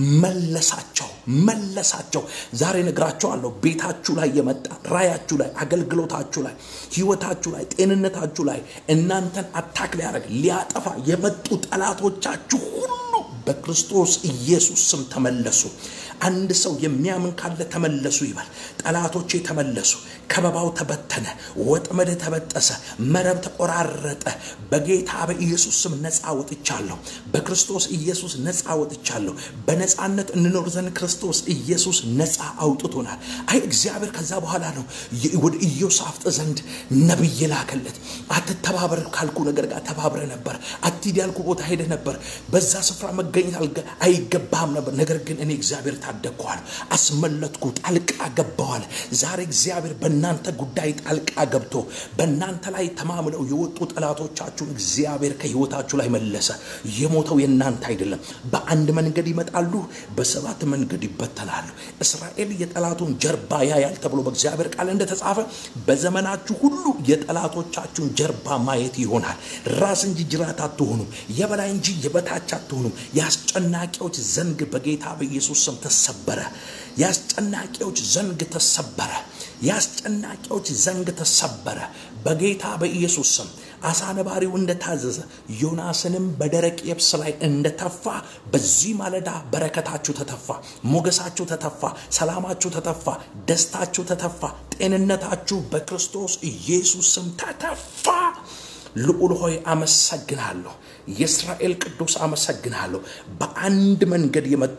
[SPEAKER 1] መለሳቸው መለሳቸው። ዛሬ ነግራቸዋለሁ። ቤታችሁ ላይ የመጣ ራያችሁ ላይ፣ አገልግሎታችሁ ላይ፣ ህይወታችሁ ላይ፣ ጤንነታችሁ ላይ እናንተን አታክ ሊያደርግ ሊያጠፋ የመጡ ጠላቶቻችሁ ሁሉ በክርስቶስ ኢየሱስ ስም ተመለሱ። አንድ ሰው የሚያምን ካለ ተመለሱ ይበል። ጠላቶቼ ተመለሱ። ከበባው ተበተነ፣ ወጥመድ ተበጠሰ፣ መረብ ተቆራረጠ። በጌታ በኢየሱስ ስም ነፃ ወጥቻለሁ። በክርስቶስ ኢየሱስ ነፃ ወጥቻለሁ። በነፃነት እንኖር ዘንድ ክርስቶስ ኢየሱስ ነፃ አውጥቶናል። አይ እግዚአብሔር ከዛ በኋላ ነው ወደ ኢዮሳፍጥ ዘንድ ነቢይ ላከለት። አትተባበር ካልኩ ነገር ጋር ተባብረ ነበር። አትሂድ ያልኩ ቦታ ሄደ ነበር። በዛ ስፍራ መገኘት አይገባህም ነበር። ነገር ግን እኔ እግዚአብሔር ታደግኳል፣ አስመለጥኩ፣ ጣልቃ ገባዋል። ዛሬ እግዚአብሔር በእናንተ ጉዳይ ጣልቃ ገብቶ በእናንተ ላይ ተማምለው የወጡ ጠላቶቻችሁን እግዚአብሔር ከህይወታችሁ ላይ መለሰ። የሞተው የእናንተ አይደለም። በአንድ መንገድ ይመጣሉ፣ በሰባት መንገድ ይበተናሉ። እስራኤል የጠላቱን ጀርባ ያያል ተብሎ በእግዚአብሔር ቃል እንደተጻፈ በዘመናችሁ ሁሉ የጠላቶቻችሁን ጀርባ ማየት ይሆናል። ራስ እንጂ ጅራት አትሆኑም፣ የበላይ እንጂ የበታች አትሆኑም። የአስጨናቂዎች ዘንግ በጌታ በኢየሱስ ስም ተሰበረ። የአስጨናቂዎች ዘንግ ተሰበረ። የአስጨናቂዎች ዘንግ ተሰበረ በጌታ በኢየሱስ ስም። አሳ ነባሪው እንደታዘዘ ዮናስንም በደረቅ የብስ ላይ እንደተፋ በዚህ ማለዳ በረከታችሁ ተተፋ፣ ሞገሳችሁ ተተፋ፣ ሰላማችሁ ተተፋ፣ ደስታችሁ ተተፋ፣ ጤንነታችሁ በክርስቶስ ኢየሱስ ስም ተተፋ። ልዑል ሆይ አመሰግናለሁ። የእስራኤል ቅዱስ አመሰግናለሁ። በአንድ መንገድ የመጡ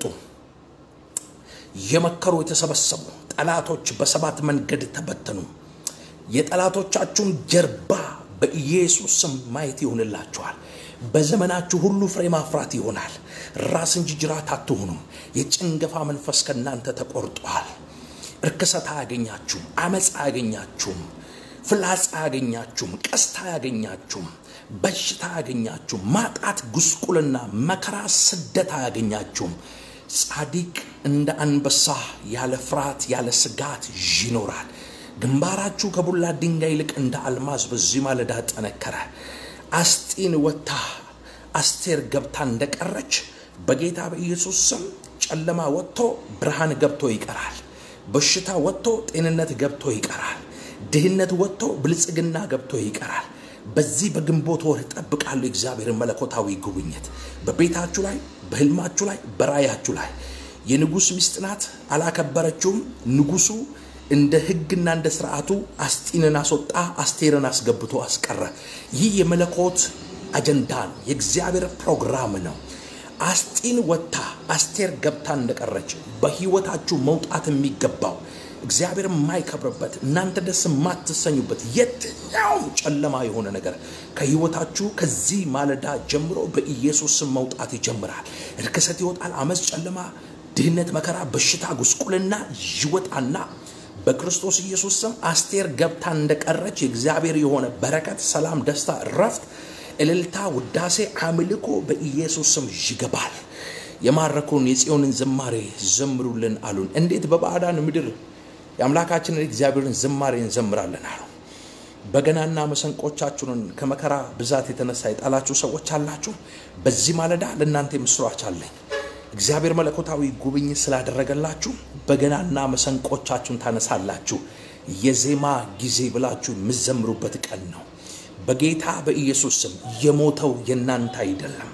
[SPEAKER 1] የመከሩ የተሰበሰቡ ጠላቶች በሰባት መንገድ ተበተኑ። የጠላቶቻችሁን ጀርባ በኢየሱስ ስም ማየት ይሆንላችኋል። በዘመናችሁ ሁሉ ፍሬ ማፍራት ይሆናል። ራስ እንጂ ጅራት አትሆኑም። የጭንገፋ መንፈስ ከእናንተ ተቆርጧል። እርክሰት አያገኛችሁም። አመፅ አያገኛችሁም። ፍላጻ አያገኛችሁም። ቀስታ አያገኛችሁም። በሽታ አያገኛችሁም። ማጣት፣ ጉስቁልና፣ መከራ፣ ስደት አያገኛችሁም። ጻዲቅ እንደ አንበሳ ያለ ፍርሃት ያለ ስጋት ይኖራል። ግንባራችሁ ከቡላ ድንጋይ ይልቅ እንደ አልማዝ በዚህ ማለዳ ጠነከረ። አስጢን ወጥታ አስቴር ገብታ እንደቀረች በጌታ በኢየሱስ ስም ጨለማ ወጥቶ ብርሃን ገብቶ ይቀራል። በሽታ ወጥቶ ጤንነት ገብቶ ይቀራል። ድህነት ወጥቶ ብልጽግና ገብቶ ይቀራል። በዚህ በግንቦት ወር እጠብቃለሁ እግዚአብሔርን መለኮታዊ ጉብኝት በቤታችሁ ላይ፣ በህልማችሁ ላይ፣ በራያችሁ ላይ። የንጉሥ ሚስት ናት፣ አላከበረችውም። ንጉሱ እንደ ህግና እንደ ስርዓቱ አስጢንን አስወጣ፣ አስቴርን አስገብቶ አስቀረ። ይህ የመለኮት አጀንዳ ነው፣ የእግዚአብሔር ፕሮግራም ነው። አስጢን ወጥታ አስቴር ገብታ እንደቀረች በህይወታችሁ መውጣት የሚገባው እግዚአብሔር የማይከብርበት እናንተ ደስ የማትሰኙበት የትኛውም ጨለማ የሆነ ነገር ከህይወታችሁ ከዚህ ማለዳ ጀምሮ በኢየሱስ ስም መውጣት ይጀምራል። ርክሰት ይወጣል። አመፅ፣ ጨለማ፣ ድህነት፣ መከራ፣ በሽታ፣ ጉስቁልና ይወጣና በክርስቶስ ኢየሱስ ስም አስቴር ገብታ እንደቀረች የእግዚአብሔር የሆነ በረከት፣ ሰላም፣ ደስታ፣ እረፍት፣ እልልታ፣ ውዳሴ፣ አምልኮ በኢየሱስ ስም ይገባል። የማረኩን የጽዮንን ዝማሬ ዘምሩልን አሉን። እንዴት በባዕዳን ምድር የአምላካችንን እግዚአብሔርን ዝማሬ እንዘምራለን አሉ። በገናና መሰንቆቻችሁን ከመከራ ብዛት የተነሳ የጣላችሁ ሰዎች አላችሁ። በዚህ ማለዳ ለእናንተ ምስራች አለኝ። እግዚአብሔር መለኮታዊ ጉብኝት ስላደረገላችሁ በገናና መሰንቆቻችሁን ታነሳላችሁ። የዜማ ጊዜ ብላችሁ የምዘምሩበት ቀን ነው። በጌታ በኢየሱስ ስም የሞተው የእናንተ አይደለም።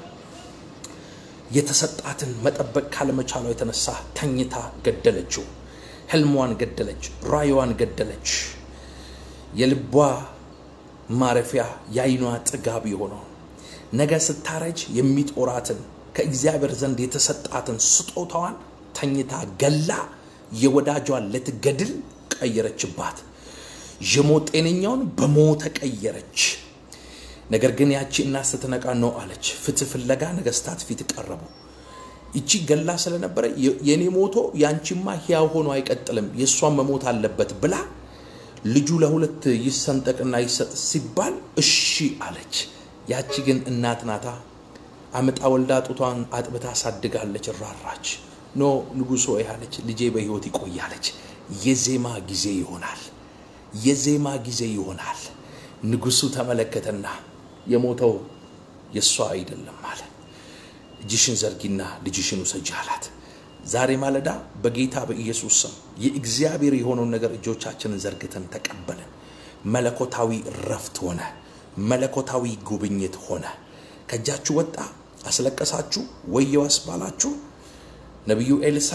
[SPEAKER 1] የተሰጣትን መጠበቅ ካለመቻሏ የተነሳ ተኝታ ገደለችው። ህልሟን ገደለች። ራእይዋን ገደለች። የልቧ ማረፊያ የአይኗ ጥጋብ የሆነው ነገ ስታረጅ የሚጦራትን ከእግዚአብሔር ዘንድ የተሰጣትን ስጦታዋን ተኝታ ገላ የወዳጇን ልትገድል ቀየረችባት። የሞት ጤነኛውን በሞተ ቀየረች። ነገር ግን ያቺ እናት ስትነቃ ነው አለች። ፍትህ ፍለጋ ነገስታት ፊት ቀረቡ። ይቺ ገላ ስለነበረ የኔ ሞቶ ያንቺማ ሕያው ሆኖ አይቀጥልም፣ የእሷን መሞት አለበት ብላ ልጁ ለሁለት ይሰንጠቅና ይሰጥ ሲባል እሺ አለች። ያቺ ግን እናት ናታ። አምጣ ወልዳ ጡቷን አጥብታ አሳድጋለች። ራራች። ኖ ንጉሶ ያለች ልጄ በሕይወት ይቆያለች። የዜማ ጊዜ ይሆናል። የዜማ ጊዜ ይሆናል። ንጉሱ ተመለከተና የሞተው የእሷ አይደለም አለ። እጅሽን ዘርጊና ልጅሽን ውሰጂ አላት። ዛሬ ማለዳ በጌታ በኢየሱስ ስም የእግዚአብሔር የሆነውን ነገር እጆቻችንን ዘርግተን ተቀበልን። መለኮታዊ ረፍት ሆነ። መለኮታዊ ጉብኝት ሆነ። ከእጃችሁ ወጣ፣ አስለቀሳችሁ፣ ወየው አስባላችሁ። ነቢዩ ኤልሳ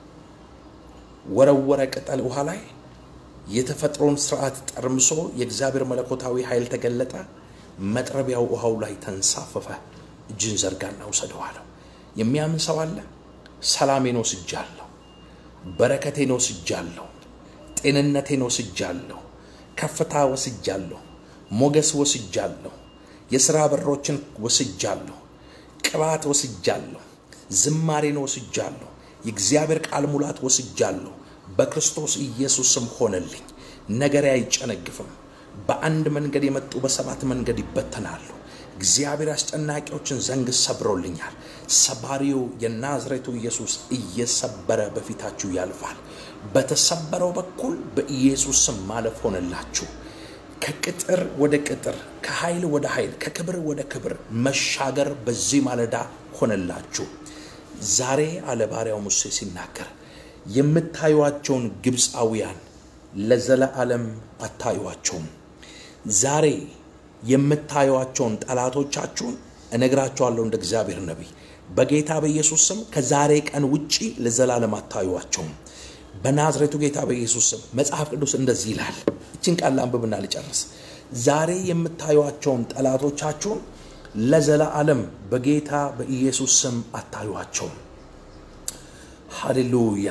[SPEAKER 1] ወረወረ ቅጠል ውሃ ላይ የተፈጥሮን ስርዓት ጠርምሶ የእግዚአብሔር መለኮታዊ ኃይል ተገለጠ። መጥረቢያው ውሃው ላይ ተንሳፈፈ። እጅን ዘርጋና ውሰደው አለው። የሚያምን ሰው አለ? ሰላሜን ወስጃለሁ፣ በረከቴን ወስጃለሁ፣ ጤንነቴን ወስጃለሁ፣ ከፍታ ወስጃለሁ፣ ሞገስ ወስጃለሁ፣ የሥራ በሮችን ወስጃለሁ፣ ቅባት ወስጃለሁ፣ ዝማሬን ወስጃለሁ፣ የእግዚአብሔር ቃል ሙላት ወስጃለሁ። በክርስቶስ ኢየሱስም ሆነልኝ። ነገሬ አይጨነግፍም። በአንድ መንገድ የመጡ በሰባት መንገድ ይበተናሉ። እግዚአብሔር አስጨናቂዎችን ዘንግ ሰብሮልኛል። ሰባሪው የናዝሬቱ ኢየሱስ እየሰበረ በፊታችሁ ያልፋል። በተሰበረው በኩል በኢየሱስ ስም ማለፍ ሆነላችሁ። ከቅጥር ወደ ቅጥር፣ ከኃይል ወደ ኃይል፣ ከክብር ወደ ክብር መሻገር በዚህ ማለዳ ሆነላችሁ። ዛሬ አለ ባሪያው ሙሴ ሲናገር የምታዩዋቸውን ግብፃውያን ለዘለዓለም አታዩዋቸውም። ዛሬ የምታዩዋቸውን ጠላቶቻችሁን እነግራቸዋለሁ እንደ እግዚአብሔር ነቢይ በጌታ በኢየሱስ ስም ከዛሬ ቀን ውጪ ለዘላለም አታዩዋቸውም። በናዝሬቱ ጌታ በኢየሱስ ስም መጽሐፍ ቅዱስ እንደዚህ ይላል። እችን ቃል አንብብና ልጨርስ። ዛሬ የምታዩዋቸውን ጠላቶቻችሁን ለዘላለም በጌታ በኢየሱስ ስም አታዩዋቸውም። ሃሌሉያ።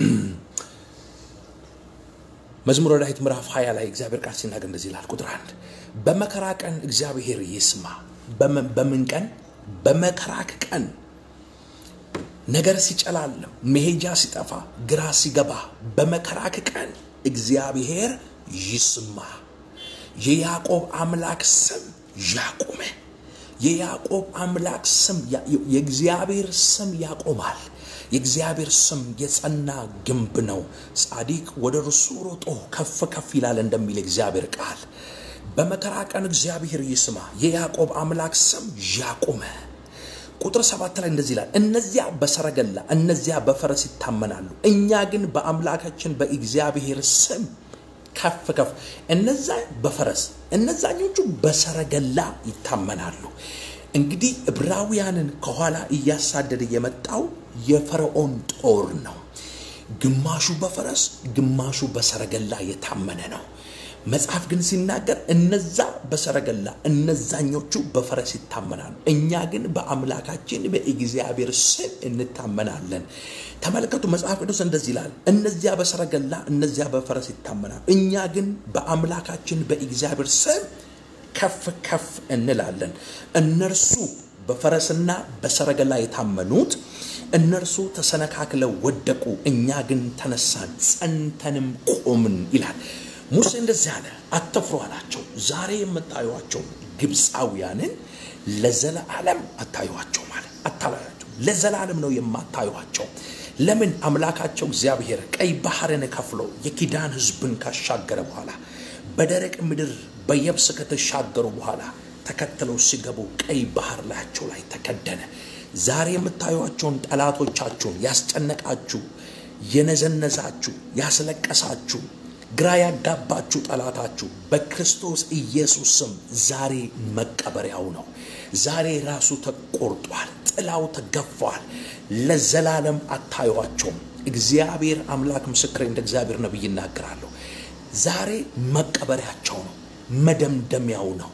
[SPEAKER 1] መዝሙረ ዳዊት ምዕራፍ 20 ላይ እግዚአብሔር ቃል ሲናገር እንደዚህ ይላል። ቁጥር አንድ በመከራ ቀን እግዚአብሔር ይስማ። በምን ቀን? በመከራክ ቀን ነገር ሲጨላለም፣ መሄጃ ሲጠፋ፣ ግራ ሲገባ፣ በመከራክ ቀን እግዚአብሔር ይስማ። የያዕቆብ አምላክ ስም ያቁመ። የያዕቆብ አምላክ ስም የእግዚአብሔር ስም ያቆማል። የእግዚአብሔር ስም የጸና ግንብ ነው፣ ጻድቅ ወደ እርሱ ሮጦ ከፍ ከፍ ይላል እንደሚል እግዚአብሔር ቃል በመከራ ቀን እግዚአብሔር ይስማ፣ የያዕቆብ አምላክ ስም ያቁመ። ቁጥር ሰባት ላይ እንደዚህ ይላል፣ እነዚያ በሰረገላ እነዚያ በፈረስ ይታመናሉ፣ እኛ ግን በአምላካችን በእግዚአብሔር ስም ከፍ ከፍ። እነዛ በፈረስ እነዛኞቹ በሰረገላ ይታመናሉ። እንግዲህ ዕብራውያንን ከኋላ እያሳደደ የመጣው የፈርዖን ጦር ነው። ግማሹ በፈረስ ግማሹ በሰረገላ የታመነ ነው። መጽሐፍ ግን ሲናገር እነዛ በሰረገላ እነዛኞቹ በፈረስ ይታመናሉ፣ እኛ ግን በአምላካችን በእግዚአብሔር ስም እንታመናለን። ተመልከቱ፣ መጽሐፍ ቅዱስ እንደዚህ ይላል፣ እነዚያ በሰረገላ እነዚያ በፈረስ ይታመናሉ፣ እኛ ግን በአምላካችን በእግዚአብሔር ስም ከፍ ከፍ እንላለን። እነርሱ በፈረስና በሰረገላ የታመኑት እነርሱ ተሰነካክለው ወደቁ፣ እኛ ግን ተነሳን ጸንተንም ቆምን ይላል። ሙሴ እንደዚህ አለ፣ አትፍሩ አላቸው። ዛሬ የምታዩቸው ግብፃውያንን ለዘላለም አታዩቸው ማለት አታላያቸው፣ ለዘላለም ነው የማታዩቸው። ለምን? አምላካቸው እግዚአብሔር ቀይ ባህርን ከፍሎ የኪዳን ሕዝብን ካሻገረ በኋላ በደረቅ ምድር በየብስ ከተሻገሩ በኋላ ተከትለው ሲገቡ ቀይ ባህር ላያቸው ላይ ተከደነ። ዛሬ የምታዩቸውን ጠላቶቻችሁን ያስጨነቃችሁ፣ የነዘነዛችሁ፣ ያስለቀሳችሁ ግራ ያጋባችሁ ጠላታችሁ በክርስቶስ ኢየሱስ ስም ዛሬ መቀበሪያው ነው። ዛሬ ራሱ ተቆርጧል፣ ጥላው ተገፏል። ለዘላለም አታዩቸውም። እግዚአብሔር አምላክ ምስክሬ፣ እንደ እግዚአብሔር ነቢይ ይናገራለሁ። ዛሬ መቀበሪያቸው ነው፣ መደምደሚያው ነው፣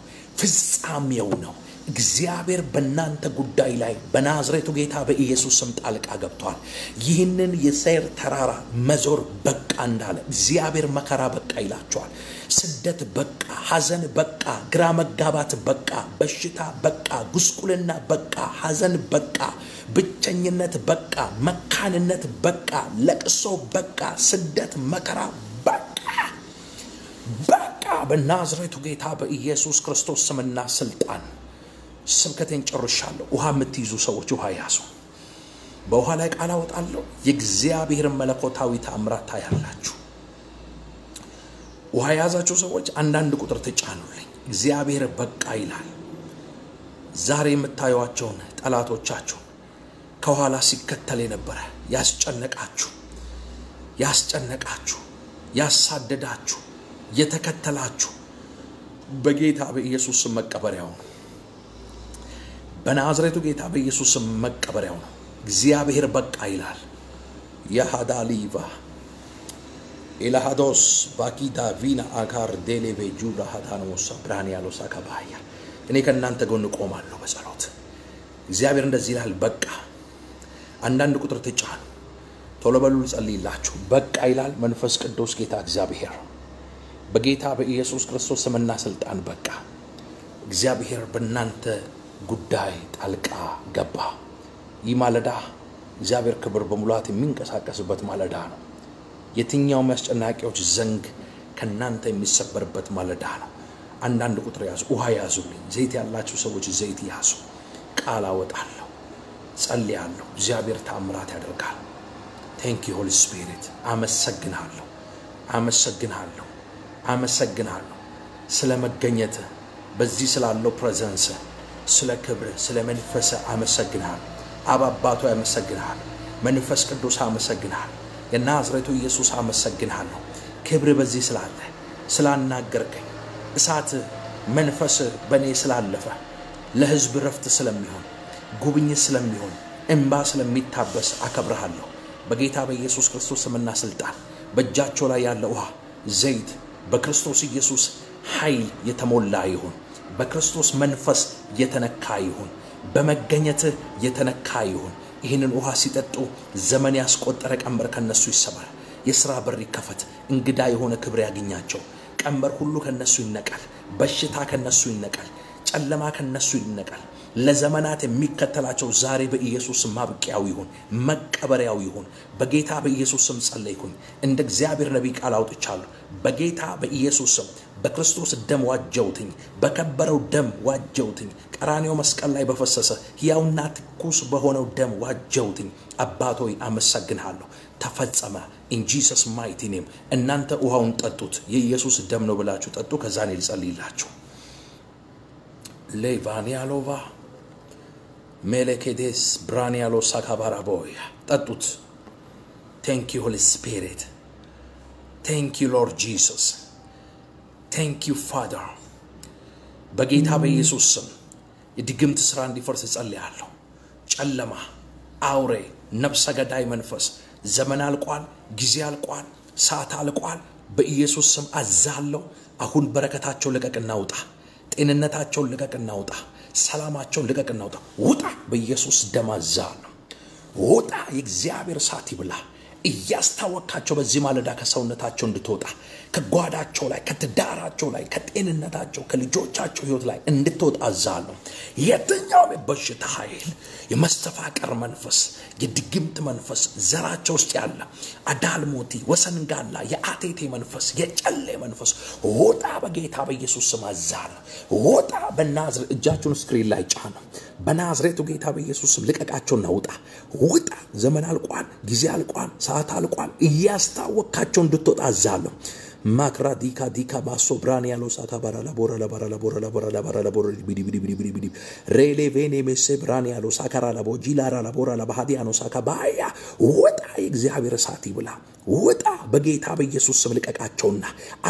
[SPEAKER 1] ፍጻሜው ነው። እግዚአብሔር በእናንተ ጉዳይ ላይ በናዝሬቱ ጌታ በኢየሱስ ስም ጣልቃ ገብቷል። ይህንን የሰይር ተራራ መዞር በቃ እንዳለ እግዚአብሔር መከራ በቃ ይላቸዋል። ስደት በቃ፣ ሐዘን በቃ፣ ግራ መጋባት በቃ፣ በሽታ በቃ፣ ጉስቁልና በቃ፣ ሐዘን በቃ፣ ብቸኝነት በቃ፣ መካንነት በቃ፣ ለቅሶ በቃ፣ ስደት መከራ በቃ በቃ በናዝሬቱ ጌታ በኢየሱስ ክርስቶስ ስምና ስልጣን ስብከቴን ጨርሻለሁ። ውሃ የምትይዙ ሰዎች ውሃ ያዙ። በውሃ ላይ ቃል አወጣለሁ። የእግዚአብሔርን መለኮታዊ ተአምራት ታያላችሁ። ውሃ የያዛችሁ ሰዎች አንዳንድ ቁጥር ትጫኑልኝ። እግዚአብሔር በቃ ይላል። ዛሬ የምታዩቸውን ጠላቶቻችሁን ከኋላ ሲከተል የነበረ ያስጨነቃችሁ ያስጨነቃችሁ ያሳደዳችሁ የተከተላችሁ በጌታ በኢየሱስ ስም መቀበሪያው ነው። በናዝሬቱ ጌታ በኢየሱስ ስም መቀበሪያው ነው። እግዚአብሔር በቃ ይላል። የሃዳሊቫ ኤላሃዶስ ባኪዳ ቪና አካር ዴሌቬ ጁራ ሃዳኖሳ ብርሃን ያለው ሳካባያ እኔ ከእናንተ ጎን እቆማለሁ በጸሎት እግዚአብሔር እንደዚህ ይላል። በቃ አንዳንድ ቁጥር ትጫኑ። ቶሎ በሉ ልጸልይላችሁ። በቃ ይላል መንፈስ ቅዱስ ጌታ እግዚአብሔር በጌታ በኢየሱስ ክርስቶስ ስምና ስልጣን በቃ እግዚአብሔር በእናንተ ጉዳይ ጣልቃ ገባ። ይህ ማለዳ እግዚአብሔር ክብር በሙላት የሚንቀሳቀስበት ማለዳ ነው። የትኛውም አስጨናቂዎች ዘንግ ከእናንተ የሚሰበርበት ማለዳ ነው። አንዳንድ ቁጥር ያዙ፣ ውሃ ያዙልኝ። ዘይት ያላችሁ ሰዎች ዘይት ያዙ። ቃል አወጣለሁ፣ ጸልያለሁ። እግዚአብሔር ተአምራት ያደርጋል። ቴንክ ዩ ሆሊ ስፒሪት። አመሰግናለሁ፣ አመሰግናለሁ፣ አመሰግናለሁ ስለ መገኘት በዚህ ስላለው ፕሬዘንስ ስለ ክብር ስለ መንፈስ አመሰግናል። አብ አባቶ ያመሰግናል። መንፈስ ቅዱስ አመሰግናል። የናዝሬቱ ኢየሱስ አመሰግናለሁ። ክብር በዚህ ስላለ ስላናገርከኝ፣ እሳት መንፈስ በእኔ ስላለፈ ለሕዝብ ረፍት ስለሚሆን ጉብኝት ስለሚሆን እንባ ስለሚታበስ አከብረሃለሁ። በጌታ በኢየሱስ ክርስቶስ ስምና ስልጣን በእጃቸው ላይ ያለ ውሃ ዘይት በክርስቶስ ኢየሱስ ኃይል የተሞላ ይሁን። በክርስቶስ መንፈስ የተነካ ይሁን። በመገኘትህ የተነካ ይሁን። ይህንን ውሃ ሲጠጡ ዘመን ያስቆጠረ ቀንበር ከነሱ ይሰበር። የሥራ በር ይከፈት። እንግዳ የሆነ ክብር ያገኛቸው። ቀንበር ሁሉ ከነሱ ይነቀል። በሽታ ከነሱ ይነቀል። ጨለማ ከነሱ ይነቀል። ለዘመናት የሚከተላቸው ዛሬ በኢየሱስ ስም ማብቂያው ይሁን፣ መቀበሪያው ይሁን። በጌታ በኢየሱስ ስም ጸለይኩኝ። እንደ እግዚአብሔር ነቢይ ቃል አውጥቻለሁ። በጌታ በኢየሱስ ስም በክርስቶስ ደም ዋጀውትኝ፣ በከበረው ደም ዋጀውትኝ፣ ቀራኔው መስቀል ላይ በፈሰሰ ሕያውና ትኩስ በሆነው ደም ዋጀውትኝ። አባት ሆይ አመሰግንሃለሁ። ተፈጸመ። ኢን ጂሰስ ማይቲ ኔም። እናንተ ውሃውን ጠጡት፣ የኢየሱስ ደም ነው ብላችሁ ጠጡ። ከዛ እኔ ልጸልይላችሁ። ሌቫኒያሎቫ ሜሌኬዴስ ብራኒያሎ ሳካባራቦያ ጠጡት። ቴንክ ዩ ሆሊ ስፒሪት ቴንክ ዩ ሎርድ ጂሰስ ቴንክ ዩ ፋደር። በጌታ በኢየሱስ ስም የድግምት ሥራ እንዲፈርስ እጸልያለሁ። ጨለማ፣ አውሬ፣ ነፍሰ ገዳይ መንፈስ ዘመን አልቋል፣ ጊዜ አልቋል፣ ሰዓት አልቋል። በኢየሱስ ስም አዛለሁ። አሁን በረከታቸው ልቀቅና ውጣ። ጤንነታቸውን ልቀቅና ውጣ። ሰላማቸውን ልቀቅና ውጣ። ውጣ! በኢየሱስ ደም አዛለሁ። ውጣ! የእግዚአብሔር እሳት ይብላ። እያስታወካቸው በዚህ ማለዳ ከሰውነታቸው እንድትወጣ ከጓዳቸው ላይ ከትዳራቸው ላይ ከጤንነታቸው ከልጆቻቸው ሕይወት ላይ እንድትወጣ አዛለሁ። የትኛውም የበሽታ ኃይል፣ የመስተፋቀር መንፈስ፣ የድግምት መንፈስ ዘራቸው ውስጥ ያለ አዳልሞቲ፣ ወሰንጋላ፣ የአቴቴ መንፈስ፣ የጨሌ መንፈስ ውጣ! በጌታ በኢየሱስ ስም አዛለሁ። ውጣ! በናዝሬት እጃችሁን ስክሪን ላይ ጫኑ። በናዝሬቱ ጌታ በኢየሱስ ስም ልቀቃቸውና ውጣ! ውጣ! ዘመን አልቋል፣ ጊዜ አልቋል፣ ሰዓት አልቋል። እያስታወካቸው እንድትወጣ አዛለሁ። ማክራ ዲካ ዲካ ባሶ ብራን ያለው ሳካ ባራ ላቦራ ላባራ ላቦራ ላቦራ ላባራ ላቦራ ቢዲ ቢዲ ቢዲ ቢዲ ቢዲ ሬሌ ቬኔ ሜሴ ብራን ያለው ሳካራ ላቦ ጂላራ ላቦራ ላባሃዲያኖ ሳካ ባያ ውጣ! የእግዚአብሔር እሳት ይብላ። ውጣ! በጌታ በኢየሱስ ስም ልቀቃቸውና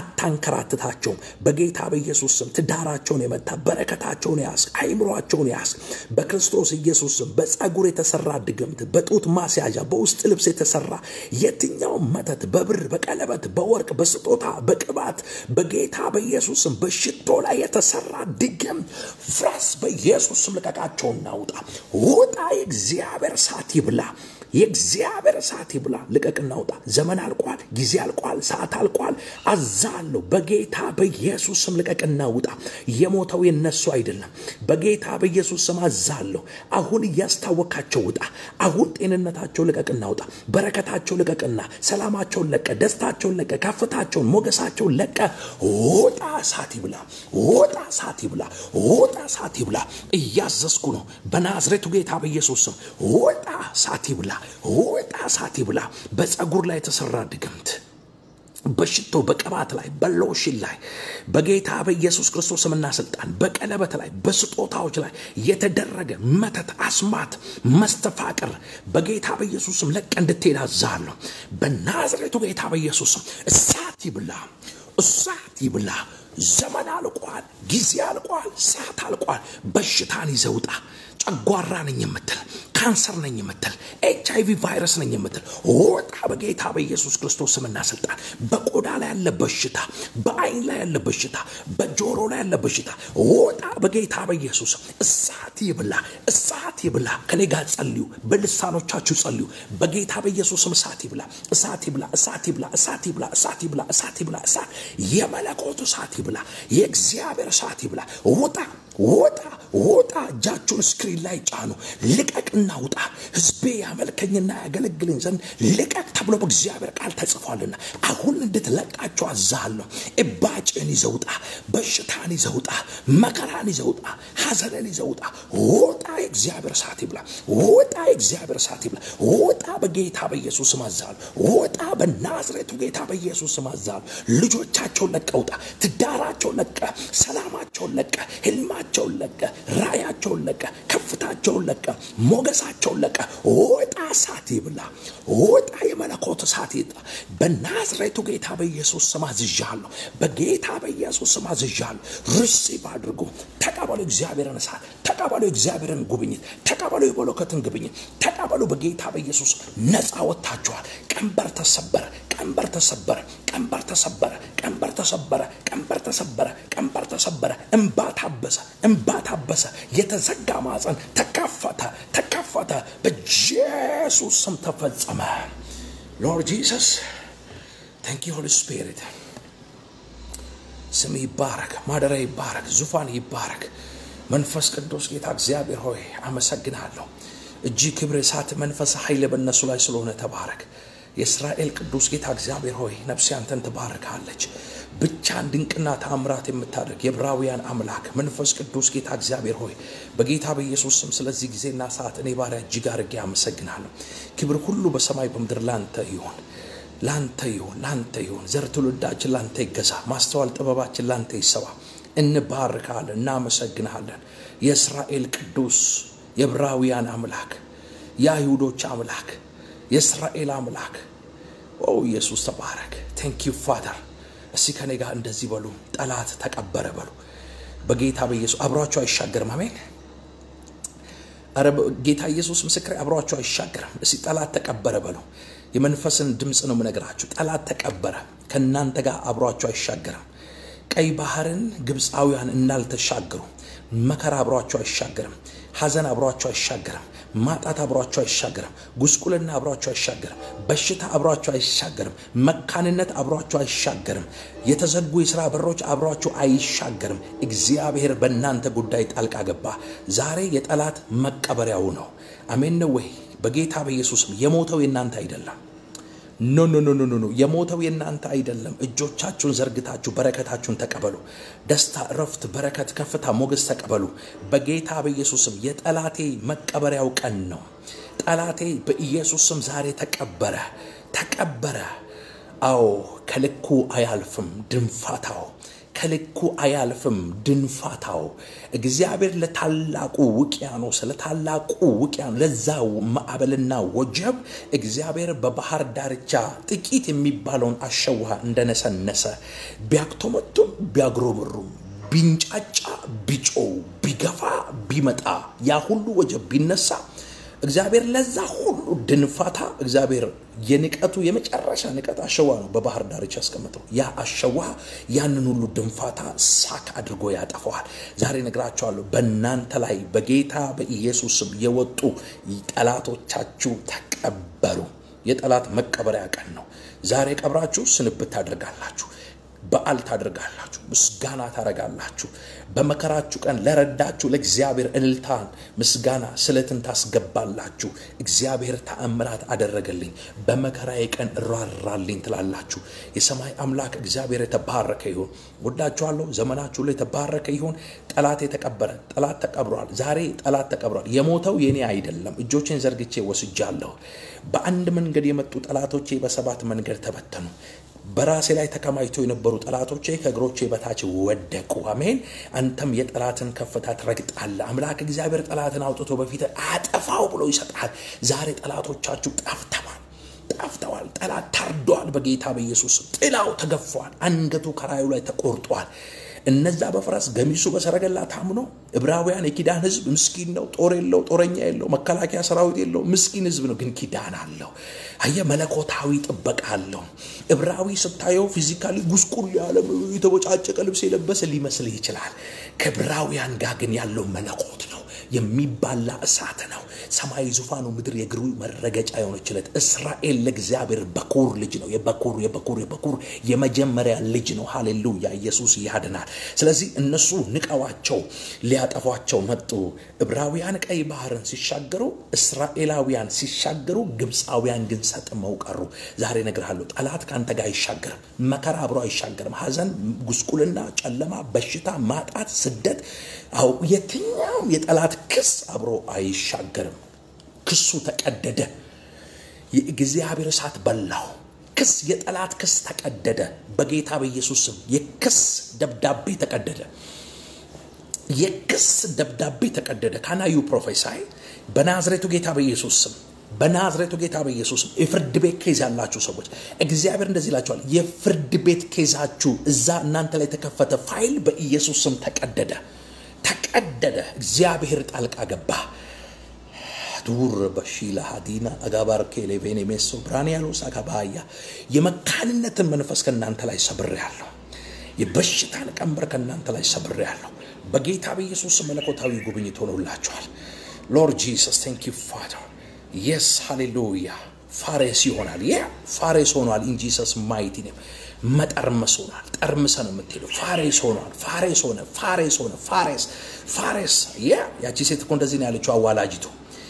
[SPEAKER 1] አታንከራትታቸውም። በጌታ በኢየሱስ ስም ትዳራቸውን የመታ በረከታቸውን ያስ አይምሯቸውን ያስ በክርስቶስ ኢየሱስ ስም በጸጉር የተሰራ ድግምት፣ በጡት ማስያዣ፣ በውስጥ ልብስ የተሰራ የትኛውም መተት በብር በቀለበት በወርቅ በስጦታ በቅባት በጌታ በኢየሱስ ስም በሽቶ ላይ የተሰራ ድግም ፍረስ። በኢየሱስ ስም ልቀቃቸውና ውጣ! ውጣ! የእግዚአብሔር እሳት ይብላ። የእግዚአብሔር እሳት ይብላ። ልቀቅና ውጣ። ዘመን አልቋል፣ ጊዜ አልቋል፣ ሰዓት አልቋል። አዛለሁ በጌታ በኢየሱስ ስም ልቀቅና ውጣ። የሞተው የነሱ አይደለም። በጌታ በኢየሱስ ስም አዛለሁ። አሁን እያስታወካቸው ውጣ። አሁን ጤንነታቸው ልቀቅና ውጣ። በረከታቸው ልቀቅና፣ ሰላማቸውን ለቀ፣ ደስታቸውን ለቀ፣ ከፍታቸውን፣ ሞገሳቸውን ለቀ። ውጣ! እሳት ይብላ። ውጣ! እሳት ይብላ። ውጣ! እሳት ይብላ። እያዘዝኩ ነው በናዝሬቱ ጌታ በኢየሱስ ስም ውጣ! እሳት ይብላ። ውጣ! እሳት ይብላ። በፀጉር ላይ የተሰራ ድግምት በሽቶ በቅባት ላይ በሎሽን ላይ በጌታ በኢየሱስ ክርስቶስ ስምና ስልጣን በቀለበት ላይ በስጦታዎች ላይ የተደረገ መተት፣ አስማት፣ መስተፋቅር በጌታ በኢየሱስ ስም ለቀ እንድትሄድ አዛለሁ። በናዝሬቱ ጌታ በኢየሱስ ስም እሳት ይብላ፣ እሳት ይብላ። ዘመን አልቋል፣ ጊዜ አልቋል፣ ሰዓት አልቋል። በሽታን ይዘውጣ ጨጓራ ነኝ የምትል ካንሰር ነኝ የምትል ኤች አይቪ ቫይረስ ነኝ የምትል ወጣ በጌታ በኢየሱስ ክርስቶስ ስምና ስልጣን። በቆዳ ላይ ያለ በሽታ፣ በአይን ላይ ያለ በሽታ፣ በጆሮ ላይ ያለ በሽታ ወጣ በጌታ በኢየሱስ እሳት ይብላ፣ እሳት ይብላ። ከኔ ጋር ጸልዩ፣ በልሳኖቻችሁ ጸልዩ። በጌታ በኢየሱስ ስም እሳት ይብላ፣ እሳት ይብላ፣ እሳት ይብላ፣ እሳት ይብላ፣ እሳት ይብላ፣ እሳት ይብላ፣ እሳት የመለኮቱ እሳት ይብላ፣ የእግዚአብሔር እሳት ይብላ። ውጣ ውጣ ውጣ። እጃችሁን ስክሪን ላይ ጫኑ። ልቀቅና ውጣ። ሕዝቤ ያመልከኝና ያገለግለኝ ዘንድ ልቀቅ ተብሎ በእግዚአብሔር ቃል ተጽፏልና አሁን እንድትለቃቸው አዛለሁ። እባጭን ይዘውጣ፣ በሽታን ይዘውጣ፣ መከራን ይዘውጣ፣ ሐዘንን ይዘውጣ። ውጣ። የእግዚአብሔር እሳት ይብላ። ውጣ። የእግዚአብሔር እሳት ይብላ። ውጣ። በጌታ በኢየሱስ ስም አዛለሁ። ውጣ። በናዝሬቱ ጌታ በኢየሱስ ስም አዛለሁ። ልጆቻቸውን ለቀ ውጣ። ትዳራቸውን ለቀ፣ ሰላማቸውን ለቀ፣ ህልማ ቸውን ለቀ፣ ራእያቸውን ለቀ፣ ከፍታቸውን ለቀ፣ ሞገሳቸውን ለቀ። ወጣ እሳት ይብላ። ወጣ የመለኮት እሳት ይጣ። በናዝሬቱ ጌታ በኢየሱስ ስም አዝዣለሁ። በጌታ በኢየሱስ ስም አዝዣለሁ። ሪሲቭ አድርጉ። ተቀበሉ እግዚአብሔርን እሳት፣ ተቀበሉ እግዚአብሔርን ጉብኝት፣ ተቀበሉ የመለኮትን ጉብኝት፣ ተቀበሉ። በጌታ በኢየሱስ ነፃ ወጥታችኋል። ቀንበር ተሰበረ፣ ቀንበር ተሰበረ፣ ቀንበር ተሰበረ፣ ቀንበር ተሰበረ፣ ቀንበር ተሰበረ፣ ቀንበር ተሰበረ። እንባ ታበሰ፣ እንባ ታበሰ። የተዘጋ ማፀን ተከፈተ፣ ተከፈተ። በኢየሱስ ስም ተፈጸመ። ሎርድ ጂሰስ ታንክ ዩ ሆሊ ስፒሪት። ስም ይባረክ፣ ማደሪያ ይባረክ፣ ዙፋን ይባረክ። መንፈስ ቅዱስ ጌታ እግዚአብሔር ሆይ አመሰግናለሁ። እጅ ክብር፣ እሳት፣ መንፈስ፣ ኃይል በእነሱ ላይ ስለሆነ ተባረክ። የእስራኤል ቅዱስ ጌታ እግዚአብሔር ሆይ ነፍሴ አንተን ትባርካለች። ብቻን ድንቅና ተአምራት የምታደርግ የዕብራውያን አምላክ መንፈስ ቅዱስ ጌታ እግዚአብሔር ሆይ በጌታ በኢየሱስ ስም ስለዚህ ጊዜና ሰዓት እኔ ባሪያ እጅግ አድርጌ አመሰግናለሁ። ክብር ሁሉ በሰማይ በምድር ላንተ ይሆን ላንተ ይሁን ላንተ ይሁን። ዘር ትውልዳችን ላንተ ይገዛ። ማስተዋል ጥበባችን ላንተ ይሰባ። እንባርካለን፣ እናመሰግንሃለን። የእስራኤል ቅዱስ የዕብራውያን አምላክ የአይሁዶች አምላክ የእስራኤል አምላክ ኦ ኢየሱስ ተባረክ። ቴንክ ዩ ፋደር። እስቲ ከኔ ጋር እንደዚህ በሉ፣ ጠላት ተቀበረ በሉ። በጌታ በኢየሱስ አብሯቸው አይሻገርም። አሜን። ኧረ ጌታ ኢየሱስ ምስክሬ አብሯቸው አይሻገርም። እስቲ ጠላት ተቀበረ በሉ። የመንፈስን ድምፅ ነው የምነግራችሁ። ጠላት ተቀበረ፣ ከእናንተ ጋር አብሯቸው አይሻገርም። ቀይ ባህርን ግብፃውያን እንዳልተሻገሩ መከራ አብሯቸው አይሻገርም። ሐዘን አብሯቸው አይሻገርም። ማጣት አብሯቸው አይሻገርም። ጉስቁልና አብሯቸው አይሻገርም። በሽታ አብሯቸው አይሻገርም። መካንነት አብሯቸው አይሻገርም። የተዘጉ የሥራ በሮች አብሯቸው አይሻገርም። እግዚአብሔር በእናንተ ጉዳይ ጣልቃ ገባ። ዛሬ የጠላት መቀበሪያው ነው። አሜን ነው ወይ? በጌታ በኢየሱስም የሞተው የእናንተ አይደለም። ኖ ኖ ኖ ኖ ኖ የሞተው የእናንተ አይደለም። እጆቻችሁን ዘርግታችሁ በረከታችሁን ተቀበሉ። ደስታ፣ እረፍት፣ በረከት፣ ከፍታ፣ ሞገስ ተቀበሉ በጌታ በኢየሱስም። የጠላቴ መቀበሪያው ቀን ነው። ጠላቴ በኢየሱስም ዛሬ ተቀበረ፣ ተቀበረ። አዎ ከልኩ አያልፍም ድንፋታው ከልኩ አያልፍም ድንፋታው። እግዚአብሔር ለታላቁ ውቅያኖስ ለታላቁ ውቅያኖስ ለዛ ማዕበልና ወጀብ እግዚአብሔር በባህር ዳርቻ ጥቂት የሚባለውን አሸዋ እንደነሰነሰ ቢያክቶመቱም ቢያግሮምሩም ቢንጫጫ ቢጮው ቢገፋ ቢመጣ ያ ሁሉ ወጀብ ቢነሳ እግዚአብሔር ለዛ ሁሉ ድንፋታ እግዚአብሔር የንቀቱ የመጨረሻ ንቀት አሸዋ ነው በባህር ዳርቻ ያስቀመጠው። ያ አሸዋ ያንን ሁሉ ድንፋታ ሳክ አድርጎ ያጠፈዋል። ዛሬ ነግራቸዋለሁ። በእናንተ ላይ በጌታ በኢየሱስም የወጡ ጠላቶቻችሁ ተቀበሩ። የጠላት መቀበሪያ ቀን ነው። ዛሬ ቀብራችሁ ስንብት ታደርጋላችሁ። በዓል ታደርጋላችሁ። ምስጋና ታደርጋላችሁ። በመከራችሁ ቀን ለረዳችሁ ለእግዚአብሔር እልልታን፣ ምስጋና፣ ስለትን ታስገባላችሁ። እግዚአብሔር ተአምራት አደረገልኝ፣ በመከራዬ ቀን እራራልኝ ትላላችሁ። የሰማይ አምላክ እግዚአብሔር የተባረከ ይሁን። ወዳችኋለሁ። ዘመናችሁ ላይ የተባረከ ይሁን። ጠላት የተቀበረ ጠላት ተቀብሯል። ዛሬ ጠላት ተቀብሯል። የሞተው የኔ አይደለም። እጆቼን ዘርግቼ ወስጃለሁ። በአንድ መንገድ የመጡ ጠላቶቼ በሰባት መንገድ ተበተኑ። በራሴ ላይ ተከማችተው የነበሩ ጠላቶቼ ከእግሮቼ በታች ወደቁ። አሜን። አንተም የጠላትን ከፍታ ትረግጣለህ። አምላክ እግዚአብሔር ጠላትን አውጥቶ በፊት አጠፋው ብሎ ይሰጣል። ዛሬ ጠላቶቻችሁ ጠፍተዋል፣ ጠፍተዋል። ጠላት ታርዷል። በጌታ በኢየሱስ ጥላው ተገፏል። አንገቱ ከራዩ ላይ ተቆርጧል። እነዛ በፈረስ ገሚሱ በሰረገላ ታምኖ ዕብራውያን የኪዳን ሕዝብ ምስኪን ነው። ጦር የለው፣ ጦረኛ የለው፣ መከላከያ ሰራዊት የለው። ምስኪን ሕዝብ ነው፣ ግን ኪዳን አለው። አየ መለኮታዊ ጥበቃ አለው። ዕብራዊ ስታየው ፊዚካሊ ጉስቁል ያለ የተቦጫጨቀ ልብስ የለበሰ ሊመስልህ ይችላል። ከዕብራውያን ጋር ግን ያለው መለኮት ነው። የሚባላ እሳት ነው። ሰማይ ዙፋኑ፣ ምድር የእግሩ መረገጫ የሆነችለት እስራኤል ለእግዚአብሔር በኩር ልጅ ነው። የበኩር የበኩር የበኩር የመጀመሪያ ልጅ ነው። ሃሌሉያ! ኢየሱስ ያድናል። ስለዚህ እነሱ ንቀዋቸው ሊያጠፏቸው መጡ። ዕብራውያን ቀይ ባህርን ሲሻገሩ፣ እስራኤላውያን ሲሻገሩ፣ ግብፃውያን ግን ሰጥመው ቀሩ። ዛሬ እነግርሃለሁ፣ ጠላት ከአንተ ጋር አይሻገርም። መከራ አብሮ አይሻገርም። ሐዘን፣ ጉስቁልና፣ ጨለማ፣ በሽታ፣ ማጣት፣ ስደት፣ አው የትኛውም የጠላት ክስ አብሮ አይሻገርም። ክሱ ተቀደደ። የእግዚአብሔር እሳት በላው። ክስ የጠላት ክስ ተቀደደ። በጌታ በኢየሱስ ስም የክስ ደብዳቤ ተቀደደ። የክስ ደብዳቤ ተቀደደ። ካናዩ ፕሮፌሳይ በናዝሬቱ ጌታ በኢየሱስ ስም በናዝሬቱ ጌታ በኢየሱስ ስም የፍርድ ቤት ኬዝ ያላችሁ ሰዎች እግዚአብሔር እንደዚህ ይላችኋል። የፍርድ ቤት ኬዛችሁ እዛ እናንተ ላይ የተከፈተ ፋይል በኢየሱስ ስም ተቀደደ፣ ተቀደደ። እግዚአብሔር ጣልቃ ገባ። ዱር በሺላ ሀዲና አጋባርኬ ሌቬኔ ሜሶ ብራንያሎስ አጋባያ የመካንነትን መንፈስ ከእናንተ ላይ ሰብሬያለሁ። የበሽታን ቀንበር ከእናንተ ላይ ሰብሬያለሁ። በጌታ በኢየሱስ መለኮታዊ ጉብኝት ሆኖላችኋል። ሎርድ ጂሰስ ቴንክ ዩ ፋደር የስ ሃሌሉያ ፋሬስ ይሆናል። ያ ፋሬስ ሆኗል። ኢን ጂሰስ ማይቲ ኔም መጠርመስ ሆኗል። ጠርምሰ ነው የምትሄደው። ፋሬስ ሆኗል። ፋሬስ ሆነ። ፋሬስ ሆነ። ፋሬስ ፋሬስ። ያ ያቺ ሴት እኮ እንደዚህ ነው ያለችው አዋላጅቱ።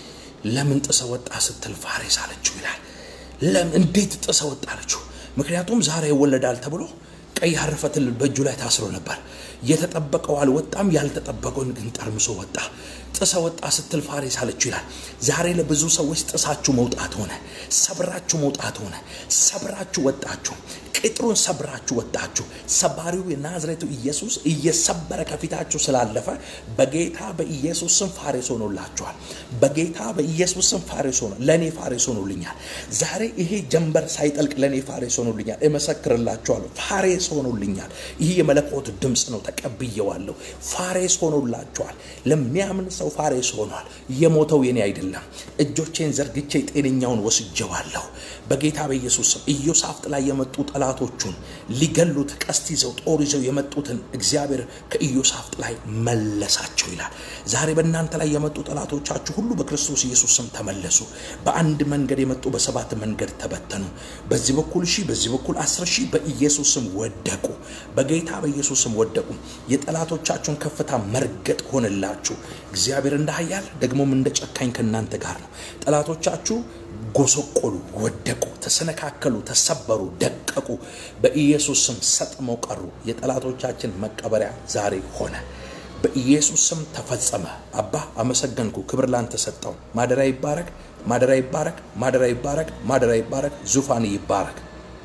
[SPEAKER 1] ለምን ጥሰ ወጣ ስትል ፋሬስ አለችው ይላል። ለምን እንዴት ጥሰ ወጣ አለችው? ምክንያቱም ዛሬ ይወለዳል ተብሎ ቀይ ሐር ፈትል በእጁ ላይ ታስሮ ነበር። የተጠበቀው አልወጣም፣ ያልተጠበቀውን ግን ጠርምሶ ወጣ። ጥሰ ወጣ ስትል ፋሬስ አለችው ይላል። ዛሬ ለብዙ ሰዎች ጥሳችሁ መውጣት ሆነ፣ ሰብራችሁ መውጣት ሆነ። ሰብራችሁ ወጣችሁ፣ ቅጥሩን ሰብራችሁ ወጣችሁ። ሰባሪው የናዝሬቱ ኢየሱስ እየሰበረ ከፊታችሁ ስላለፈ በጌታ በኢየሱስ ስም ፋሬስ ሆኖላችኋል። በጌታ በኢየሱስ ስም ፋሬስ ሆኖ ለእኔ ፋሬስ ሆኖልኛል። ዛሬ ይሄ ጀንበር ሳይጠልቅ ለእኔ ፋሬስ ሆኖልኛል። እመሰክርላችኋለሁ፣ ፋሬስ ሆኖልኛል። ይህ የመለኮት ድምፅ ነው፣ ተቀብየዋለሁ። ፋሬስ ሆኖላችኋል። ለሚያምን ሰው ፋሬስ ሆኗል። የሞተው የኔ አይደለም። እጆቼን ዘርግቼ ጤነኛውን ወስጀዋለሁ በጌታ በኢየሱስ ስም። ኢዮሳፍጥ ላይ የመጡ ጠላቶቹን ሊገሉት ቀስት ይዘው ጦር ይዘው የመጡትን እግዚአብሔር ከኢዮሳፍጥ ላይ መለሳቸው ይላል። ዛሬ በእናንተ ላይ የመጡ ጠላቶቻችሁ ሁሉ በክርስቶስ ኢየሱስ ስም ተመለሱ። በአንድ መንገድ የመጡ በሰባት መንገድ ተበተኑ። በዚህ በኩል ሺህ በዚህ በኩል አስር ሺህ በኢየሱስ ስም ወደቁ። በጌታ በኢየሱስ ስም ወደቁ። የጠላቶቻችሁን ከፍታ መርገጥ ሆነላችሁ። እግዚአብሔር እንደ ኃያል ደግሞም እንደ ጨካኝ ከእናንተ ጋር ነው። ጠላቶቻችሁ ጎሰቆሉ፣ ወደቁ፣ ተሰነካከሉ፣ ተሰበሩ፣ ደቀቁ። በኢየሱስ ስም ሰጥመው ቀሩ። የጠላቶቻችን መቀበሪያ ዛሬ ሆነ። በኢየሱስ ስም ተፈጸመ። አባ አመሰገንኩ። ክብር ላንተ ሰጠው። ማደሪያ ይባረክ፣ ማደሪያ ይባረክ፣ ማደሪያ ይባረክ፣ ማደሪያ ይባረክ፣ ዙፋን ይባረክ።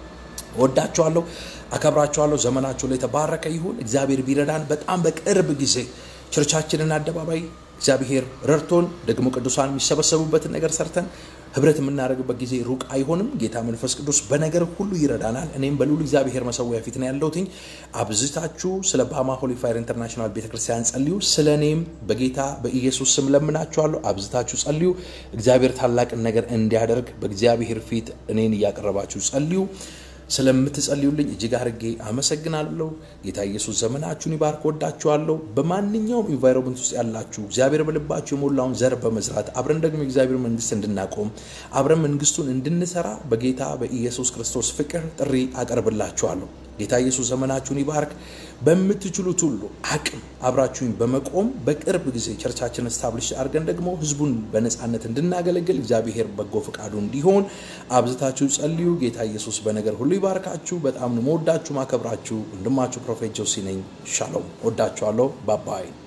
[SPEAKER 1] ወዳችኋለሁ፣ አከብራችኋለሁ። ዘመናችሁ ላይ የተባረከ ይሁን። እግዚአብሔር ቢረዳን በጣም በቅርብ ጊዜ ቸርቻችንን አደባባይ እግዚአብሔር ረድቶን ደግሞ ቅዱሳን የሚሰበሰቡበትን ነገር ሰርተን ህብረት የምናደርግበት ጊዜ ሩቅ አይሆንም። ጌታ መንፈስ ቅዱስ በነገር ሁሉ ይረዳናል። እኔም በልዑል እግዚአብሔር መሰዊያ ፊት ነው ያለሁትኝ። አብዝታችሁ ስለ ባማ ሆሊ ፋየር ኢንተርናሽናል ቤተክርስቲያን ጸልዩ። ስለ እኔም በጌታ በኢየሱስ ስም ለምናችኋለሁ። አብዝታችሁ ጸልዩ። እግዚአብሔር ታላቅን ነገር እንዲያደርግ በእግዚአብሔር ፊት እኔን እያቀረባችሁ ጸልዩ። ስለምትጸልዩልኝ እጅግ አድርጌ አመሰግናለሁ። ጌታ ኢየሱስ ዘመናችሁን ይባርክ። ወዳችኋለሁ። በማንኛውም ኢንቫይሮመንት ውስጥ ያላችሁ እግዚአብሔር በልባችሁ የሞላውን ዘር በመዝራት አብረን ደግሞ የእግዚአብሔር መንግስት እንድናቆም አብረን መንግስቱን እንድንሰራ በጌታ በኢየሱስ ክርስቶስ ፍቅር ጥሪ አቀርብላችኋለሁ። ጌታ ኢየሱስ ዘመናችሁን ይባርክ። በምትችሉት ሁሉ አቅም አብራችሁኝ በመቆም በቅርብ ጊዜ ቸርቻችን ስታብሊሽ አድርገን ደግሞ ህዝቡን በነፃነት እንድናገለግል እግዚአብሔር በጎ ፈቃዱ እንዲሆን አብዝታችሁ ጸልዩ። ጌታ ኢየሱስ በነገር ሁሉ ይባርካችሁ። በጣም ነው መወዳችሁ ማከብራችሁ። ወንድማችሁ ፕሮፌት ጆሲ ነኝ። ሻሎም። ወዳችኋለሁ። ባባይ